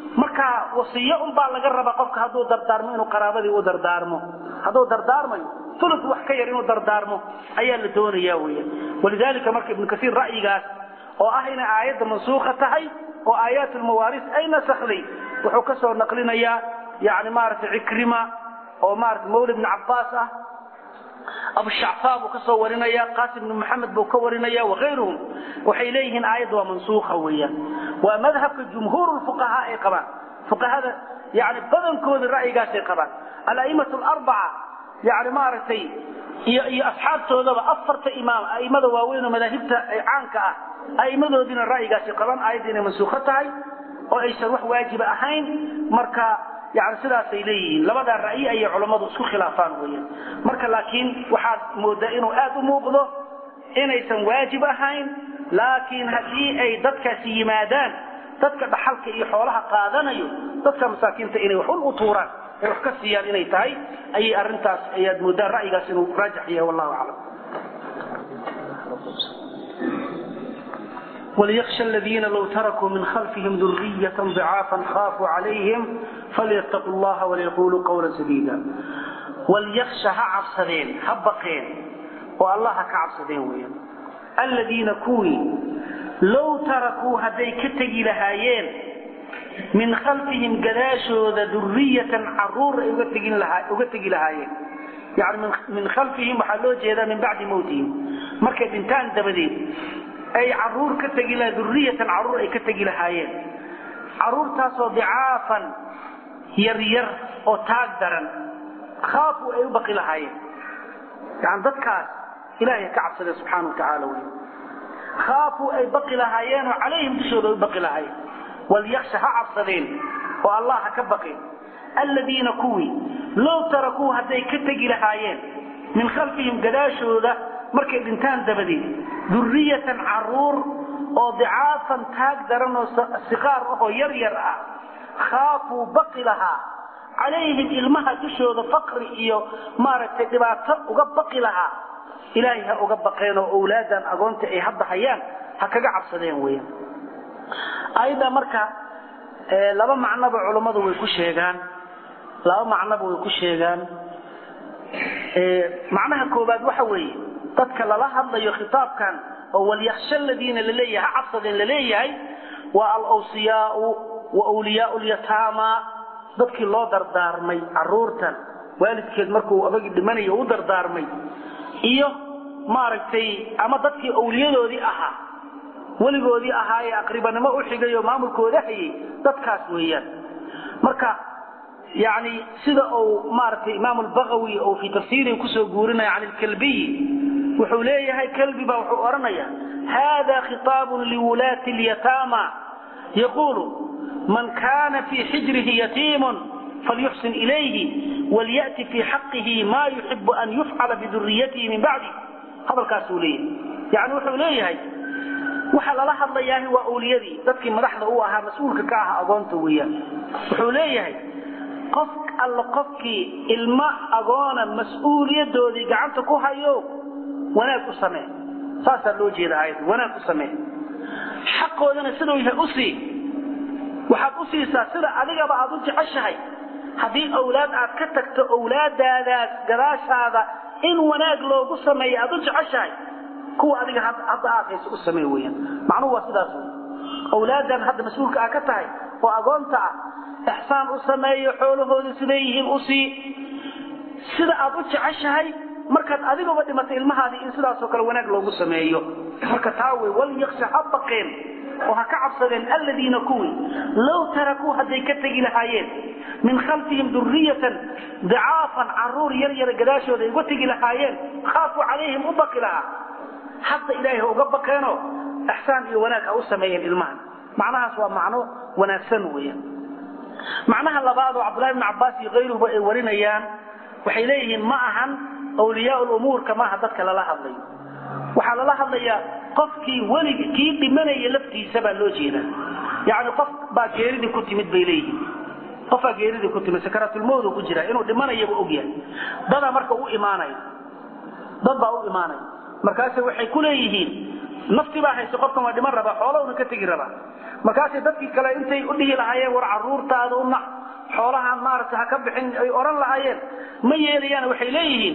marka wasiyo unbaa laga rabaa qofka hadduu dardaarmo inuu qaraabadii u dardaarmo hadduu dardaarmayo ulu wax ka yar inuu dardaarmo ayaa la doonaya weya walidaalika marka ibnu kasiir ra'yigaas oo ah inay aayadda mansuuka tahay oo aayaat lmawaaris ay nasakday wuxuu ka soo naqlinayaa yani maaragtay cikrima oo maarata mawla ibni cabbaas ah abushacfaa buu ka soo warinaya qaasim ibnu maxamed buu ka warinaya wakayruhum waxay leeyihiin aayadda waa mansuuka weeyaan waa madhabka jumhuur fuqahaa ay qabaan fuqahada yani badankooda ra'yigaasay qabaan ala'imatu alarbaca yani maaragtay iyo iyo asxaabtoodaba afarta imaam a'immada waaweyn oo madaahibta caanka ah a'immadoodiina ra'yigaasay qabaan aayadda inay mansuukho tahay oo aysan wax waajiba ahayn marka yani sidaasay leeyihiin labadaa ra'yi ayay culammadu isku khilaafaan weeyaan marka laakiin waxaad moodaa inuu aad u muuqdo inaysan waajib ahayn laakiin haddii ay dadkaasi yimaadaan dadka dhaxalka iyo xoolaha qaadanayo dadka masaakiinta inay wax un u tuuraan ay wax ka siiyaan inay tahay ayay arrintaas ayaad moodaa ra'yigaas inuu raajix yahay wallahu aclam وليخشى الذين لو تركوا من خلفهم ذرية ضعافا خافوا عليهم فليتقوا الله وليقولوا قولا سديدا وليخشى هعبسدين هبقين والله كعبسدين وين الذين كوني لو تركوا هدي كتجي لهايين من خلفهم قداشو ذا ذرية عرور ugategi lahaayeen يعني من خلفهم waxaa loo jeedaa min bacdi mowtihim markay dhintaan dabadeed ay caruur ka tegi laha duriyatan caruur ay ka tegi lahaayeen caruurtaasoo dicaafan yaryar oo taag daran khaafu ay u baqi lahaayeen yani dadkaas ilahay ka cabsadee subxaana wa tacaala wey khaafu ay baqi lahaayeenoo calayhim dushooda ay u baqi lahaayeen walyaksha ha cabsadeen oo allah ha ka baqin aladiina kuwii low tarakuu hadday ka tegi lahaayeen min khalfihim gadaashooda markay dhintaan dabadeed duriyatan caruur oo dicaafan taag daran oo siqaar ahoo yar yar ah khaafuu baqi lahaa calayhim ilmaha dushooda faqri iyo maaragtay dhibaato uga baqi lahaa ilaahay ha uga baqeen oo owlaadan agoonta ay hadda hayaan ha kaga cabsadeen weeyaan ayadda marka laba macnoba culummadu way ku sheegaan laba macnoba way ku sheegaan macnaha koobaad waxa weeye dadka lala hadlayo khitaabkan oo walyaksha aladiina laleeyahay ha cabsadeen laleeyahay waa alawsiyaau wa wliyaau lyataama dadkii loo dardaarmay caruurtan waalidkeed markuu abagii dhimanayo u dardaarmay iyo maaragtay ama dadkii awliyadoodii ahaa weligoodii ahaa ee aqribanimo u xigay oo maamulkooda hayay dadkaas weeyaan marka yani sida uu maaragtay imaam albagawi oo fii tafsiirihi kusoo guurinaya can ilkalbiyi wuxuu leeyahay kalbi baa wuxuu odhanaya hada khitaabun liwulaati lyataama yaquulu man kana fii xijrihi yatiimun falyuxsin ilayhi walyati fii xaqihi ma yuxibu an yufcala biduriyatihi min bacdi hadalkaasuu leeyahay yani wuxuu leeyahay waxa lala hadlayaa waa awliyadii dadkii madaxda u ahaa mas-uulka ka aha agoonta weeyaan wuxuu leeyahay qof alla qofkii ilmo agoona mas-uuliyadoodii gacanta ku hayo wanaag u samee saasaa loo jeeda aayadda wanaag u samee xaqoodana siduu yahay u sii waxaad u siisaa sida adigaba aad u jeceshahay haddii awlaad aad ka tagto awlaadaadaas gadaashaada in wanaag loogu sameeyo aad u jeceshahay kuwa adiga hadda aad hayso u samee weyaan macnuhu waa sidaas wey awlaadan hadda mas-uulka aa ka tahay oo agoonta ah ixsaan u sameeyo xoolahooda siday yihiin u sii sida aad u jeceshahay markaad adigaba dhimatay ilmahaadii in sidaasoo kale wanaag loogu sameeyo marka taa wey walyaksha ha baqeen oo ha ka cabsadeen aladiina kuwii low tarakuu hadday ka tegi lahaayeen min khalfihim duriyatan dicaafan caruur yar yara gadaashooda ay uga tegi lahaayeen khaafuu calayhim u baqi lahaa hadda ilaahay ha uga baqeenoo ixsaan iyo wanaag ha u sameeyeen ilmahan macnahaas waa macno wanaagsan weeyaan macnaha labaad oo cabdullahi bn cabbaas iyo kayruhuba ay warinayaan waxay leeyihiin ma ahan awliyaa lumuurka maaha dadka lala hadlayo waxaa lala hadlayaa qofkii welig kii dhimanaya laftiisa baa loo jeedaa yani qof baa geeridii ku timid bay leeyihiin qofbaa geeridii ku timid sakaraatulmowd ku jira inuu dhimanayaba ogyahay dadaa marka u imaanaya dad baa u imaanaya markaase waxay ku leeyihiin nafti baa hayse qofkan waa dhiman rabaa xoolahuna ka tegi rabaa markaasay dadkii kale intay u dhihi lahaayeen war caruurtaada u nac xoolahaan maaragtay ha ka bixin ay odhan lahaayeen ma yeelayaan waxay leeyihiin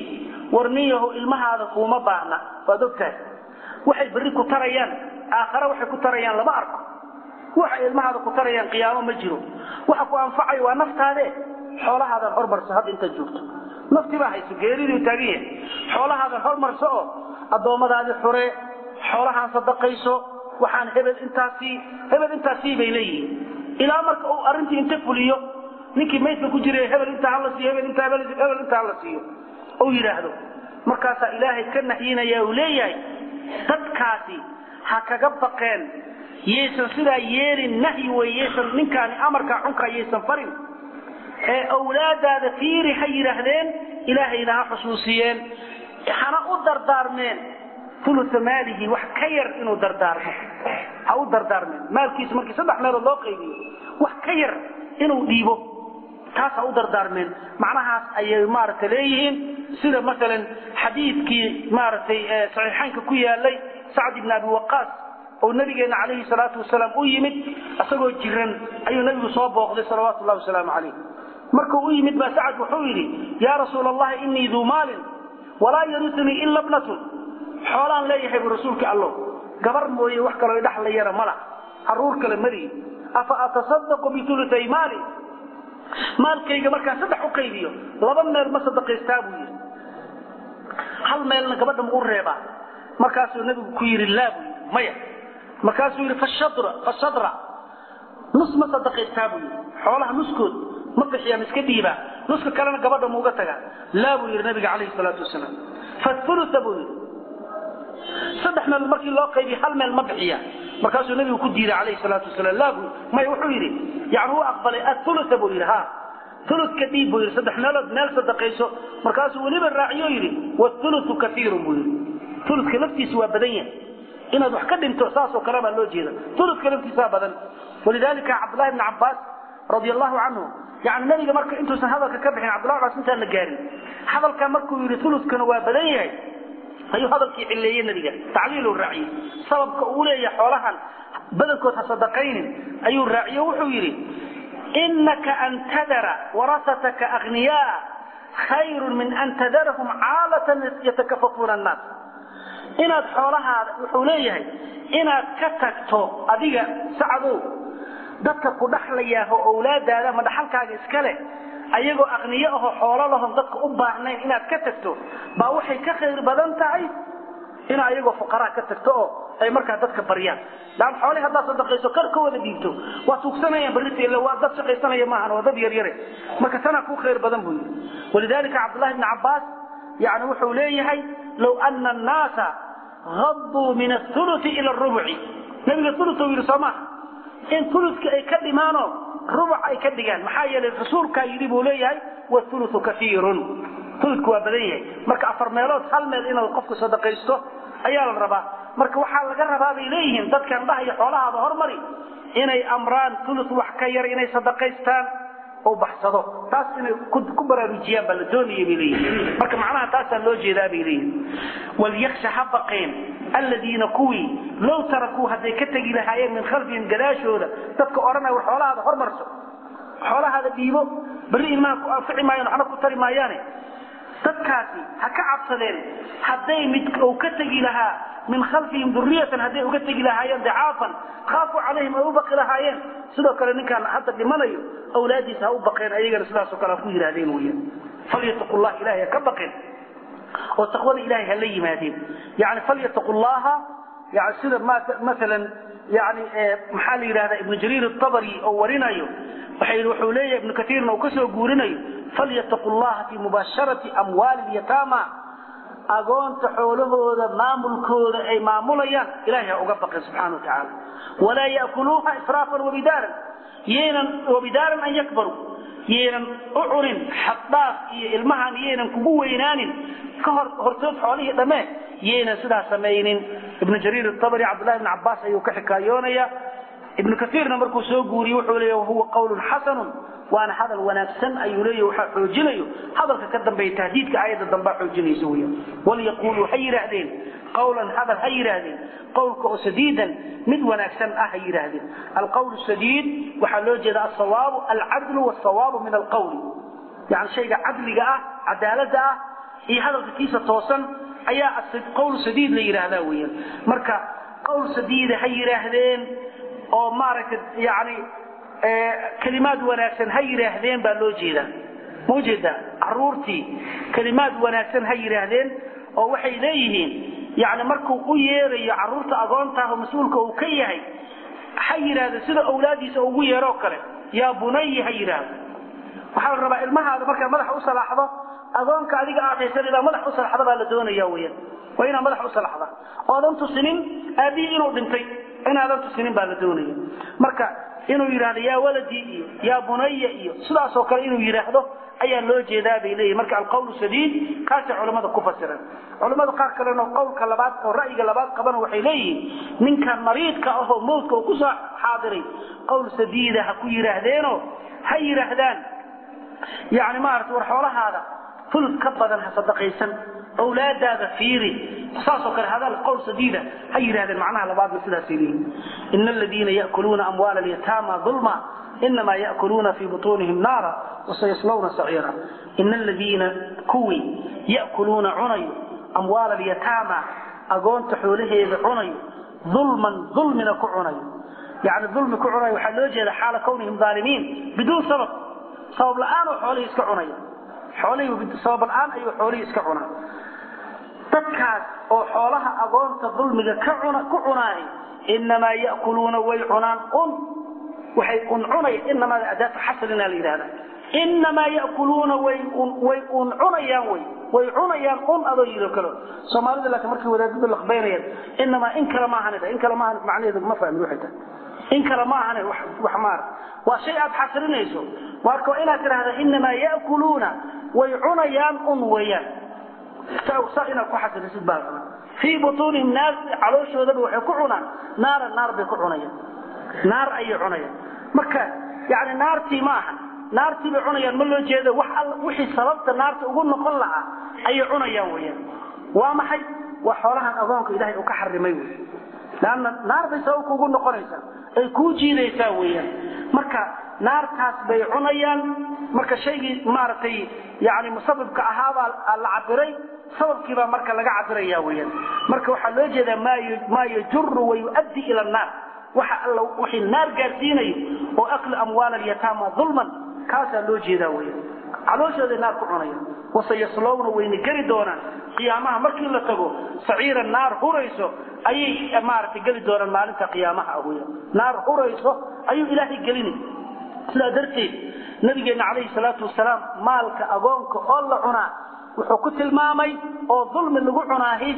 warniyaho ilmahaada kuuma baahna waad ogtahay waxay berri ku tarayaan aakhare waxay ku tarayaan lama arko waxay ilmahaada ku tarayaan qiyaamo ma jiro waxa ku anfacayo waa naftaade xoolahaadan hormarso hadda intaad joogto nafti baa hayso geeriduu taagan yahay xoolahaadan hormarso oo addoommadaadii xure xoolahaan sadaqayso waxaan hebel intaasii hebel intaasii bay leeyihiin ilaa marka uu arrintii inta fuliyo ninkii maydka ku jiray hebel intaa hala siiyo hebel intaa hebel intaa hala siiyo uu yidhaahdo markaasaa ilaahay ka nahyinaya uu leeyahay dadkaasi ha kaga baqeen yaysan sidaa yeelin nahyi wey yaysan ninkaani amarkaa xunkaa yaysan farin ee awlaadaada fiiri ha yidhaahdeen ilaahayna ha xusuusiyeen hana u dardaarmeen ulusa maalihi wax ka yar inuu dardaarmo ha u dardaarmeen maalkiisa markii saddex meelood loo qaybiyo wax ka yar inuu dhiibo taas ha u dardaarmeen macnahaas ayay maaragtay leeyihiin sida masalan xadiidkii maaragtay saxiixaynka ku yaalay sacd ibn abi waqaas oo nabigeena calayhi salaatu wasalaam u yimid isagoo jiran ayuu nabigu soo booqday salawaatu llahi wasalaamu calayh markuu u yimid baa sacad wuxuu yidhi yaa rasuula allahi inii duu maalin walaa yarisnii ila bnatun xoolaan leeyahay bu rasuulka allo gabar mooye wax kaloo idhaxlayana mala caruur kale malihi afa atasadaqu biulutay maali maalkayga markaan saddex u qaybiyo laba meel ma sadaqaystaa buu yidhi hal meelna gabadha ma u reebaa markaasuu nabigu ku yidhi laa buu yidhi maya markaasuu yidhi fashadra fashadra nus ma sadaqaystaa buu yidhi xoolaha nuskood ma bixiyaan iska dhiibaa nuska kalena gabadha muuga tagaa laa buu yidhi nabiga calayhi salaatu wasalaam fauluta buu yidhi saddex meel markii loo qaybiya hal meel ma bixiya markaasuu nabigu ku diiday calayhi salaatu wasalaam laa buu maya wuxuu yidhi yani u aqbalay auluta buu yidhi ha uludka dhiib buu yidhi saddex meelood meel sadaqayso markaasuu weliba raaciyo yidhi waulutu kaiirun buu yidhi uludka laftiisa waa badan yahay inaad wax ka dhinto saasoo kale baa loo jeeda uludka laftiisaa badan walidalika cabdullahi bni cabbaas radi allahu canhu yani nabiga marka intuusan hadalka ka bixin cabdullahi cabbaas intaan la gaarin hadalkaa markuu yidhi uludkana waa badan yahay ayuu hadalkii cilleeyey nabiga tacliilu raaciyey sababka uu leeyahay xoolahan badankood ha sadaqaynin ayuu raaciyo wuxuu yidhi inaka an tadara warasataka aghniyaa khayrun min an tadarahum caalatan yatakafafuuna annaas inaad xoolahaada wuxuu leeyahay inaad ka tagto adiga sacadow dadka ku dhaxlayaaho owlaadaada ama dhaxalkaaga iska leh ayagoo aqniyo ahoo xoolo lahon dadka u baahnayn inaad ka tagto baa waxay ka khayr badan tahay ina ayagoo fuqaraa ka tagto oo ay markaa dadka baryaan laan xoolihii haddaad sadaqayso kar ka wada dhiibto waa tuugsanayaan barrita ille waa dad shaqaysanaya maahan waa dad yaryare marka tanaa kuu khayr badan buu yidhi walidalika cabdullahi bni cabbaas yani wuxuu leeyahay low ana annaasa hadduu min athuluti ila arubuci nabiga ulutu yidhi soo maaha in uludka ay ka dhimaanoo rubuc ay ka dhigaan maxaa yeelay rasuulkaa yidhi buu leeyahay waulutu kaiirun uludku waa badan yahay marka afar meelood hal meel inaad qofku sadaqaysto ayaa la rabaa marka waxaa laga rabaa bay leeyihiin dadkan dhahayo xoolahaada hormari inay amraan ulud wax ka yar inay sadaqaystaan oo baxsado taas inay ku baraarujiyaan baa la doonaya bay leeyihiin marka macnaha taasaa loo jeedaa bay leeyihiin walyaksha ha baqeen aladiina kuwii low tarakuu hadday ka tegi lahaayeen min khalfihim gadaashooda dadka odhanaya war xoolahaada hormarso xoolahaada dhiibo berri ilmaha ku anfici maayaan waxna ku tari maayaane dadkaasi ha ka cabsadeen hadday mid uu ka tegi lahaa min khalfihim duriyatan hadday uga tegi lahaayeen dicaafan khaafuu calayhim ay u baqi lahaayeen sidoo kale ninkaan hadda dhimanayo awlaadiisa ha u baqeen ayagana sidaasoo kale ha ku yidhahdeen weeyaan falyataqu llah ilahay ha ka baqeen oo taqwada ilahay ha la yimaadeen yani falyataqu llaha yani sida maalan yani maxaa la yidhahdaa ibnu jariir atabari oo warinayo waxay wuxuu leeyahay ibnu kaiirna uu kasoo guurinayo falyataqu llaha fi mubaasharati amwaali lyataama agoonta xoolahooda maamulkooda ay maamulayaan ilahay ha uga baqeen subxana wa tacaala walaa yaakuluuha israafan wabidaaran yaynan wabidaaran an yakbaruu yaynan u cunin xaddhaaf iyo ilmahan yaynan kugu weynaanin ka hor hortood xoolihii dhammee yaynan sidaa samaynin ibnu jariir atabari cabdullahi ibn cabbaas ayuu ka xikaayoonaya ibnu kaiirna markuu soo guuriye wuxuu leeya huwa qawlun xasanun waana hadal wanaagsan ayuu leeya waxaa xoojinayo hadalka ka dambeeya tahdiidka aayadda dambaa xoojinaysa weya walyaquuluu ha yidhaahdeen qawlan hadal ha yidhaahdeen qawlka oo sadiidan mid wanaagsan ah ha yidhaahdeen alqawl sadiid waxaa loo jeeda asawaabu alcadlu wasawaabu min alqawli yani shayga cadliga ah cadaalada ah iyo hadalka kiisa toosan ayaa qowl sadiid la yidhaahdaa weeyaan marka qowl sadiida ha yidhaahdeen oo maaragtay yani kelimaad wanaagsan ha yidhaahdeen baa loo jeedaa ma ujeedaa caruurtii kelimaad wanaagsan ha yidhaahdeen oo waxay leeyihiin yani markuu u yeerayo caruurta agoontaah oo mas-uulka uu ka yahay ha yidhaahdo sida awlaadiisa ugu yeeroo kale yaa bunayi ha yidhaahdo waxaa la rabaa ilmahaada markaad madaxa u salaaxdo agoonka adiga aad haysan inaad madax u salaxda baa la doonaya weyaan waa inaad madax u salaxda oodan tusinin aabihii inuu dhintay inaadan tusinin baa la doonaya marka inuu yidhaahdo yaa waladii iyo yaa bunaya iyo sidaasoo kale inuu yidhaahdo ayaa loo jeedaa bay leeyihin marka alqawlu sadiid kaasay culammada ku fasireen culammada qaar kalena qowlka labaad oo ra'yiga labaad qabana waxay leeyihiin ninkan mariidka ahoo mawdka uu kusoo xaadiray qowl sadiida ha ku yidhaahdeenoo ha yidhaahdaan yani maarata war xoolahaada fulud ka badan ha sadaqaysan awlaadaada fiiri saasoo kale hadal qowl sadiida ha yidhahdeen macnaha labaadna sidaasay leeyihin ina aladiina ya'kuluuna amwaala alyataama dulma inamaa ya'kuluuna fii butuunihim naara wasayaslawna saciira ina aladiina kuwii ya'kuluuna cunayo amwaala alyataama agoonta xoolaheeda cunayo dulman dulmina ku cunayo yani dulmi ku cunayo waxaa loo jeeda xaala kawnihim aalimiin biduun sabab sabab la'aan oo xoolihii iska cunaya xoolihii sabab la'aan ayuu xoolihii iska cunaa dadkaas oo xoolaha agoonta dulmiga ka cuna ku cunaay inamaa ya'kuluuna way cunaan un waxay un cunaya inamaada adaatu xasrina la yidhahda inamaa ya'kuluuna way way un cunayaan way way cunayaan un adoo yidho kale soomaalida laakiin markay wadaadadu laqbaynayaan inamaa in kale maahan in kale maahan macnaheedu ma fahmin waxay tahay in kale maahan wax wax maar waa shay aad xasrinayso marka waa inaad tidhahda inamaa ya'kuluuna way cunayaan un weeyaan saa inaad ku xasrisid baa raba fii butuunihim naar calooshoodaba waxay ku cunaan naara naar bay ku cunayaan naar ayay cunayaan marka yani naartii ma aha naartii bay cunayaan ma loo jeedo wax all wixii sababta naarta ugu noqon lahaa ayay cunayaan weeyaan waa maxay waa xoolahan agoonka ilaahay uu ka xarimay wey lanna naar bay sababka ugu noqonaysaa ay kuu jiidaysaa weeyaan marka naartaas bay cunayaan marka shaygii maaragtay yani musabibka ahaabaa la cabiray sababkiibaa marka laga cabiraya weyaan marka waxaa loo jeedaa maa yajuru wayuaddi ila annaar waxa alla wixii naar gaarsiinayo oo akli amwaal alyataama dulman kaasaa loo jeedaa weyaan calooshooday naar ku cunayaan wasayaslowna wayna geli doonaan qiyaamaha markii la tago saciira naar hurayso ayay maaragtay geli doonaan maalinta qiyaamaha ah weyaan naar hurayso ayuu ilaahay gelini sidaa darteed nabigeenna calayhi salaatu wasalaam maalka agoonka oo la cunaa wuxuu ku tilmaamay oo dulmi lagu cunaahi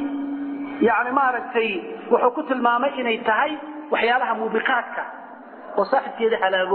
yani maaragtay wuxuu ku tilmaamay inay tahay waxyaalaha muubiqaadka oo saaxibkeeda halaago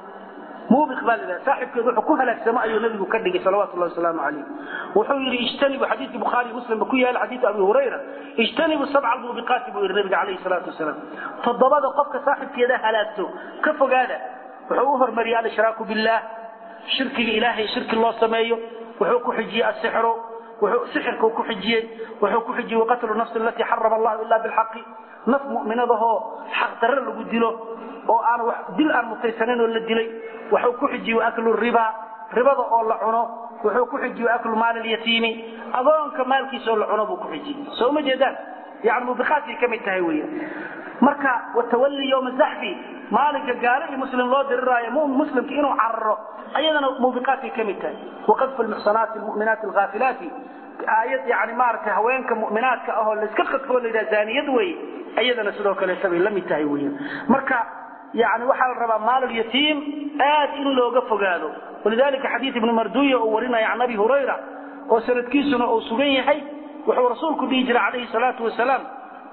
muubiq baa la yidhaha saaxibkeeda wuxuu ku halaagsamo ayuu nabigu ka dhigay salawatu llahi wasalaamu calayh wuxuu yidhi ijtanibu xadiidkii bukhaari muslimba ku yaala xadiidu abi hurayra ijtanibu sabca almuubiqaati buu yidhi nabiga calayhi salaatu wasalaam toddobada qofka saaxibkeeda halaagto ka fogaada wuxuu u hormariyey alshraaku billah shirkiga ilaahay shirki loo sameeyo wuxuu ku xijiyey asixru sixirkuu ku xijiyey wuxuu ku xijiyey waqatlu nafsi alatii xarama allahu ila bilxaqi naf mu'minadahoo xaq darre lagu dilo oo aan dil aan mutaysanayn oo la dilay wuxuu ku xijiyey waaklu riba ribada oo la cuno wuxuu ku xijiyey waaklu maal alyatiimi agoonka maalkiisa oo la cuno buu ku xijiyey soo ma jeedaan yani mubiqaadkay ka mid tahay weya marka watawalli yowma zaxfi maalinka gaalo iyo muslim loo diriraayo muslimka inuu cararo ayadana muubiqaadkay ka mid tahay waqadfu lmuxsanaati lmu'minaati alghaafilaati aayad yani maaragtay haweenka mu'minaadka ahoo layska qadfoo la yidhaha zaaniyad wey ayadana sidoo kaleeta bay la mid tahay weyan marka yani waxaa la rabaa maalulyatiim aad in looga fogaado walidalika xadiid ibnu marduya uu warinaya can abi hurayra oo sanadkiisuna uu sugan yahay wuxuu rasuulku dhihi jiray calayhi salaatu wasalaam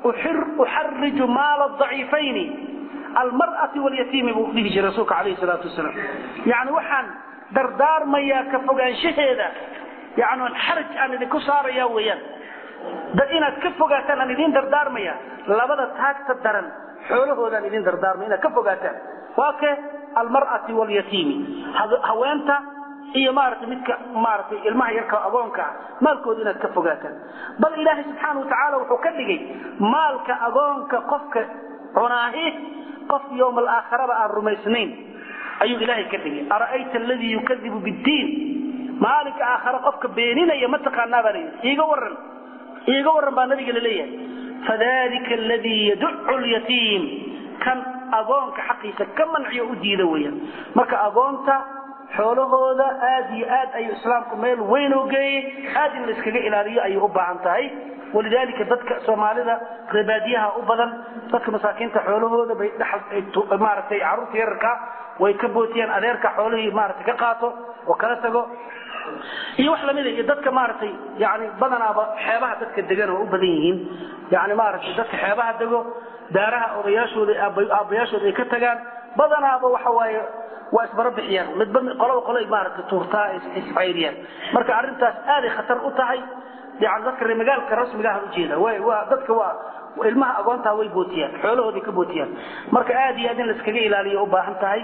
uxariju maala daciifayni almar'ati walyatiimi buu dhihi jiray rasuulka calayhi salaatu wasalaam yani waxaan dardaarmayaa ka fogaanshaheeda yani xaraj aan idinku saaraya weeyaan inaad ka fogaataan aan idin dardaarmaya labada taagta daran xoolahoodaan idin dardaarmaya inaad ka fogaataan waa ke almar'ati walyatiimi haweenta iyo maaragtay midka maaragtay ilmaha yarka agoonka ah maalkooda inaad ka fogaataan bal ilaahay subxaana watacaala wuxuu ka dhigay maalka agoonka qofka cunaahi qof yowma alaakhiraba aan rumaysnayn ayuu ilaahay ka dhigay ara'ayta aladii yukadibu biddiin maalinka aakhare qofka beeninaya ma taqaanaa baa layidhi iiga waran iiga waran baa nabiga la leeyahay fadalika aladii yaducu lyatiim kan agoonka xaqiisa ka manciyo u diida weeyaan marka agoonta xoolahooda aad iyo aad ayuu islaamku meel weyn oo geeyey aad in la iskaga ilaaliyo ayay u baahan tahay walidaalika dadka soomaalida reebaadiyaha u badan dadka masaakiinta xoolahooda bay maaragtay carruurta yararka way ka bootiyaan adeerka xoolihii maaragtay ka qaato oo kala tago iyo wax lamida iyo dadka maaragtay yani badanaaba xeebaha dadka degan oo u badan yihiin yani maaragtay dadka xeebaha dego daaraha odayaashooda aabbayaashooda ay ka tagaan badanaaba waxa waaye waa isbara bixiyaan midba qolaba qolay maaragtay tuurtaa iscayriyaan marka arrintaas aaday khatar u tahay yani dadka reemagaalka rasmiga ah ujeeda waa dadka waa ilmaha agoontaa way bootiyaan xoolahooday ka bootiyaan marka aad iyo aad in la iskaga ilaaliyo u baahan tahay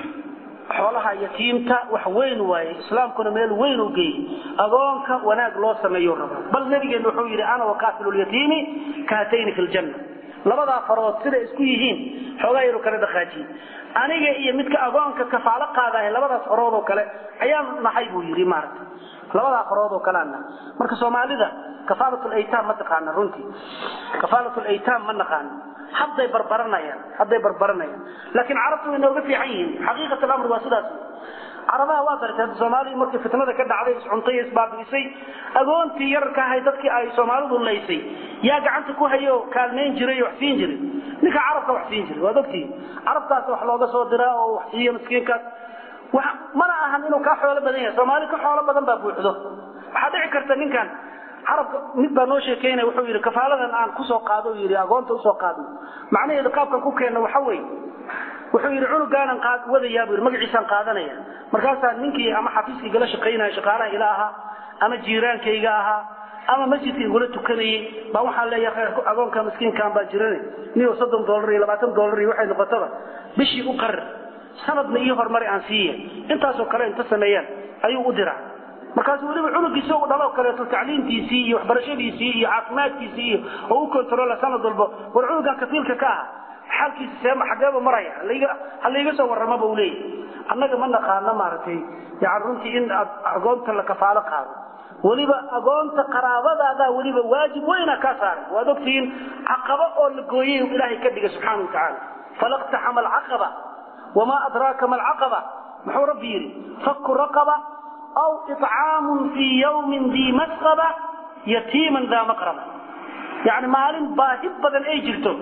xoolaha yatiimta wax weyn waaye islaamkuna meel weyn u geeyey agoonka wanaag loo sameeyo raba bal nabigeena wuxuu yidhi ana wakafilu lyatiimi kahatayni fi ljanna labadaa farood siday isku yihiin xoogaa yaru kala dhaqaajiye aniga iyo midka agoonka kafaalo qaadaah labadaas farood oo kale ayaan nahay buu yidhi maaragtay labadaa farood oo kaleana marka soomaalida kafaalat laytaam ma taqaana runtii kafaalat laytaam ma naqaano hadday barbaranayaan hadday barbaranayaan laakiin carabtu way nooga fiican yihiin xaqiiqat alamr waa sidaas carabaha waa garatay hadda soomaalidu markii fitnada ka dhacday iscuntay isbaabi'isay agoontii yararka ahay dadkii ay soomaalidu laysay yaa gacanta ku hayo kaalmayn jiray wax siin jiray ninka carabka wax siin jiray waad ogtihi carabtaas wax looga soo diraa oo wax siiyo miskiinkaas mana ahan inuu kaa xoolo badan yahay soomaali ka xoolo badan baa buuxdo waxaa dhici karta ninkan carabka mid baa noo sheekeynaya wuxuu yidhi kafaaladan aan kusoo qaado yidhi agoonta usoo qaadno macnaheedu qaabkan ku keenno waxa weeye wuxuu yidhi cunugaanan wadayaa buu yidhi magaciisaan qaadanaya markaasaa ninkii ama xafiiskii igala shaqaynaya shaqaalaha ila ahaa ama jiiraankayga ahaa ama masjidka igula tukanayey baa waxaan leeyahay agoonka miskiinkan baa jirane niyo soddon dollar iyo labaatan dollar iyo waxay noqotaba bishii u qarar sanadna iyo horumari aan siiya intaasoo kale inta sameeyaan ayuu u diraa markaasu weliba cunugiisa u dhaloo kaleeto tacliimtiisii iyo waxbarashadiisii iyo caafimaadkiisii iyo oo u kontrola sanad walba war cunugan kafiilka ka ah xaalkiisa seema xageeba maraya ha layga soo warramaba u leeyahy annaga ma naqaano maaragtay yani runtii in aad agoonta la kafaalo qaado weliba agoonta qaraabadaadaa weliba waajib weyna kaa saaray waad ogtihiin caqaba oo la gooyey ilaahay ka dhiga subxaana watacaala falaqtaxama alcaqaba wamaa adraaka ma alcaqaba muxuu rabbi yidhi fakku raqaba aw icaamun fii yawmin dii masqaba yatiiman daa maqraba yani maalin baahi badan ay jirto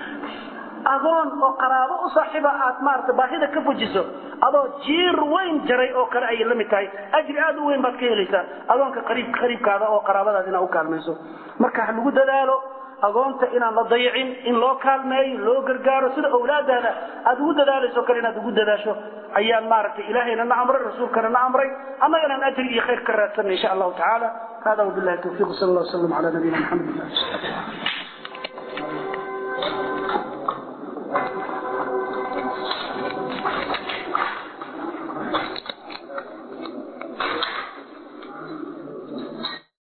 agoon oo qaraabo u saaxiiba aad maarata baahida ka fujiso adoo jiir weyn jaray oo kale ayay la mid tahay ajri aad u weyn baad ka helaysaa agoonka qariib qariibkaada oo qaraabadaad inaad u kaalmayso marka ha lagu dadaalo agoonta inaan la dayicin in loo kaalmeeyo loo gargaaro sida awlaadaada aad ugu dadaalayso kale inaad ugu dadaasho ayaan maaragtay ilaahayna na amray rasuulkana na amray annagana ajri iyo khayr ka raadsanay insha allahu tacaala hada wabillahi tawfiiq sal allah wasalam ala nabiyina maxamed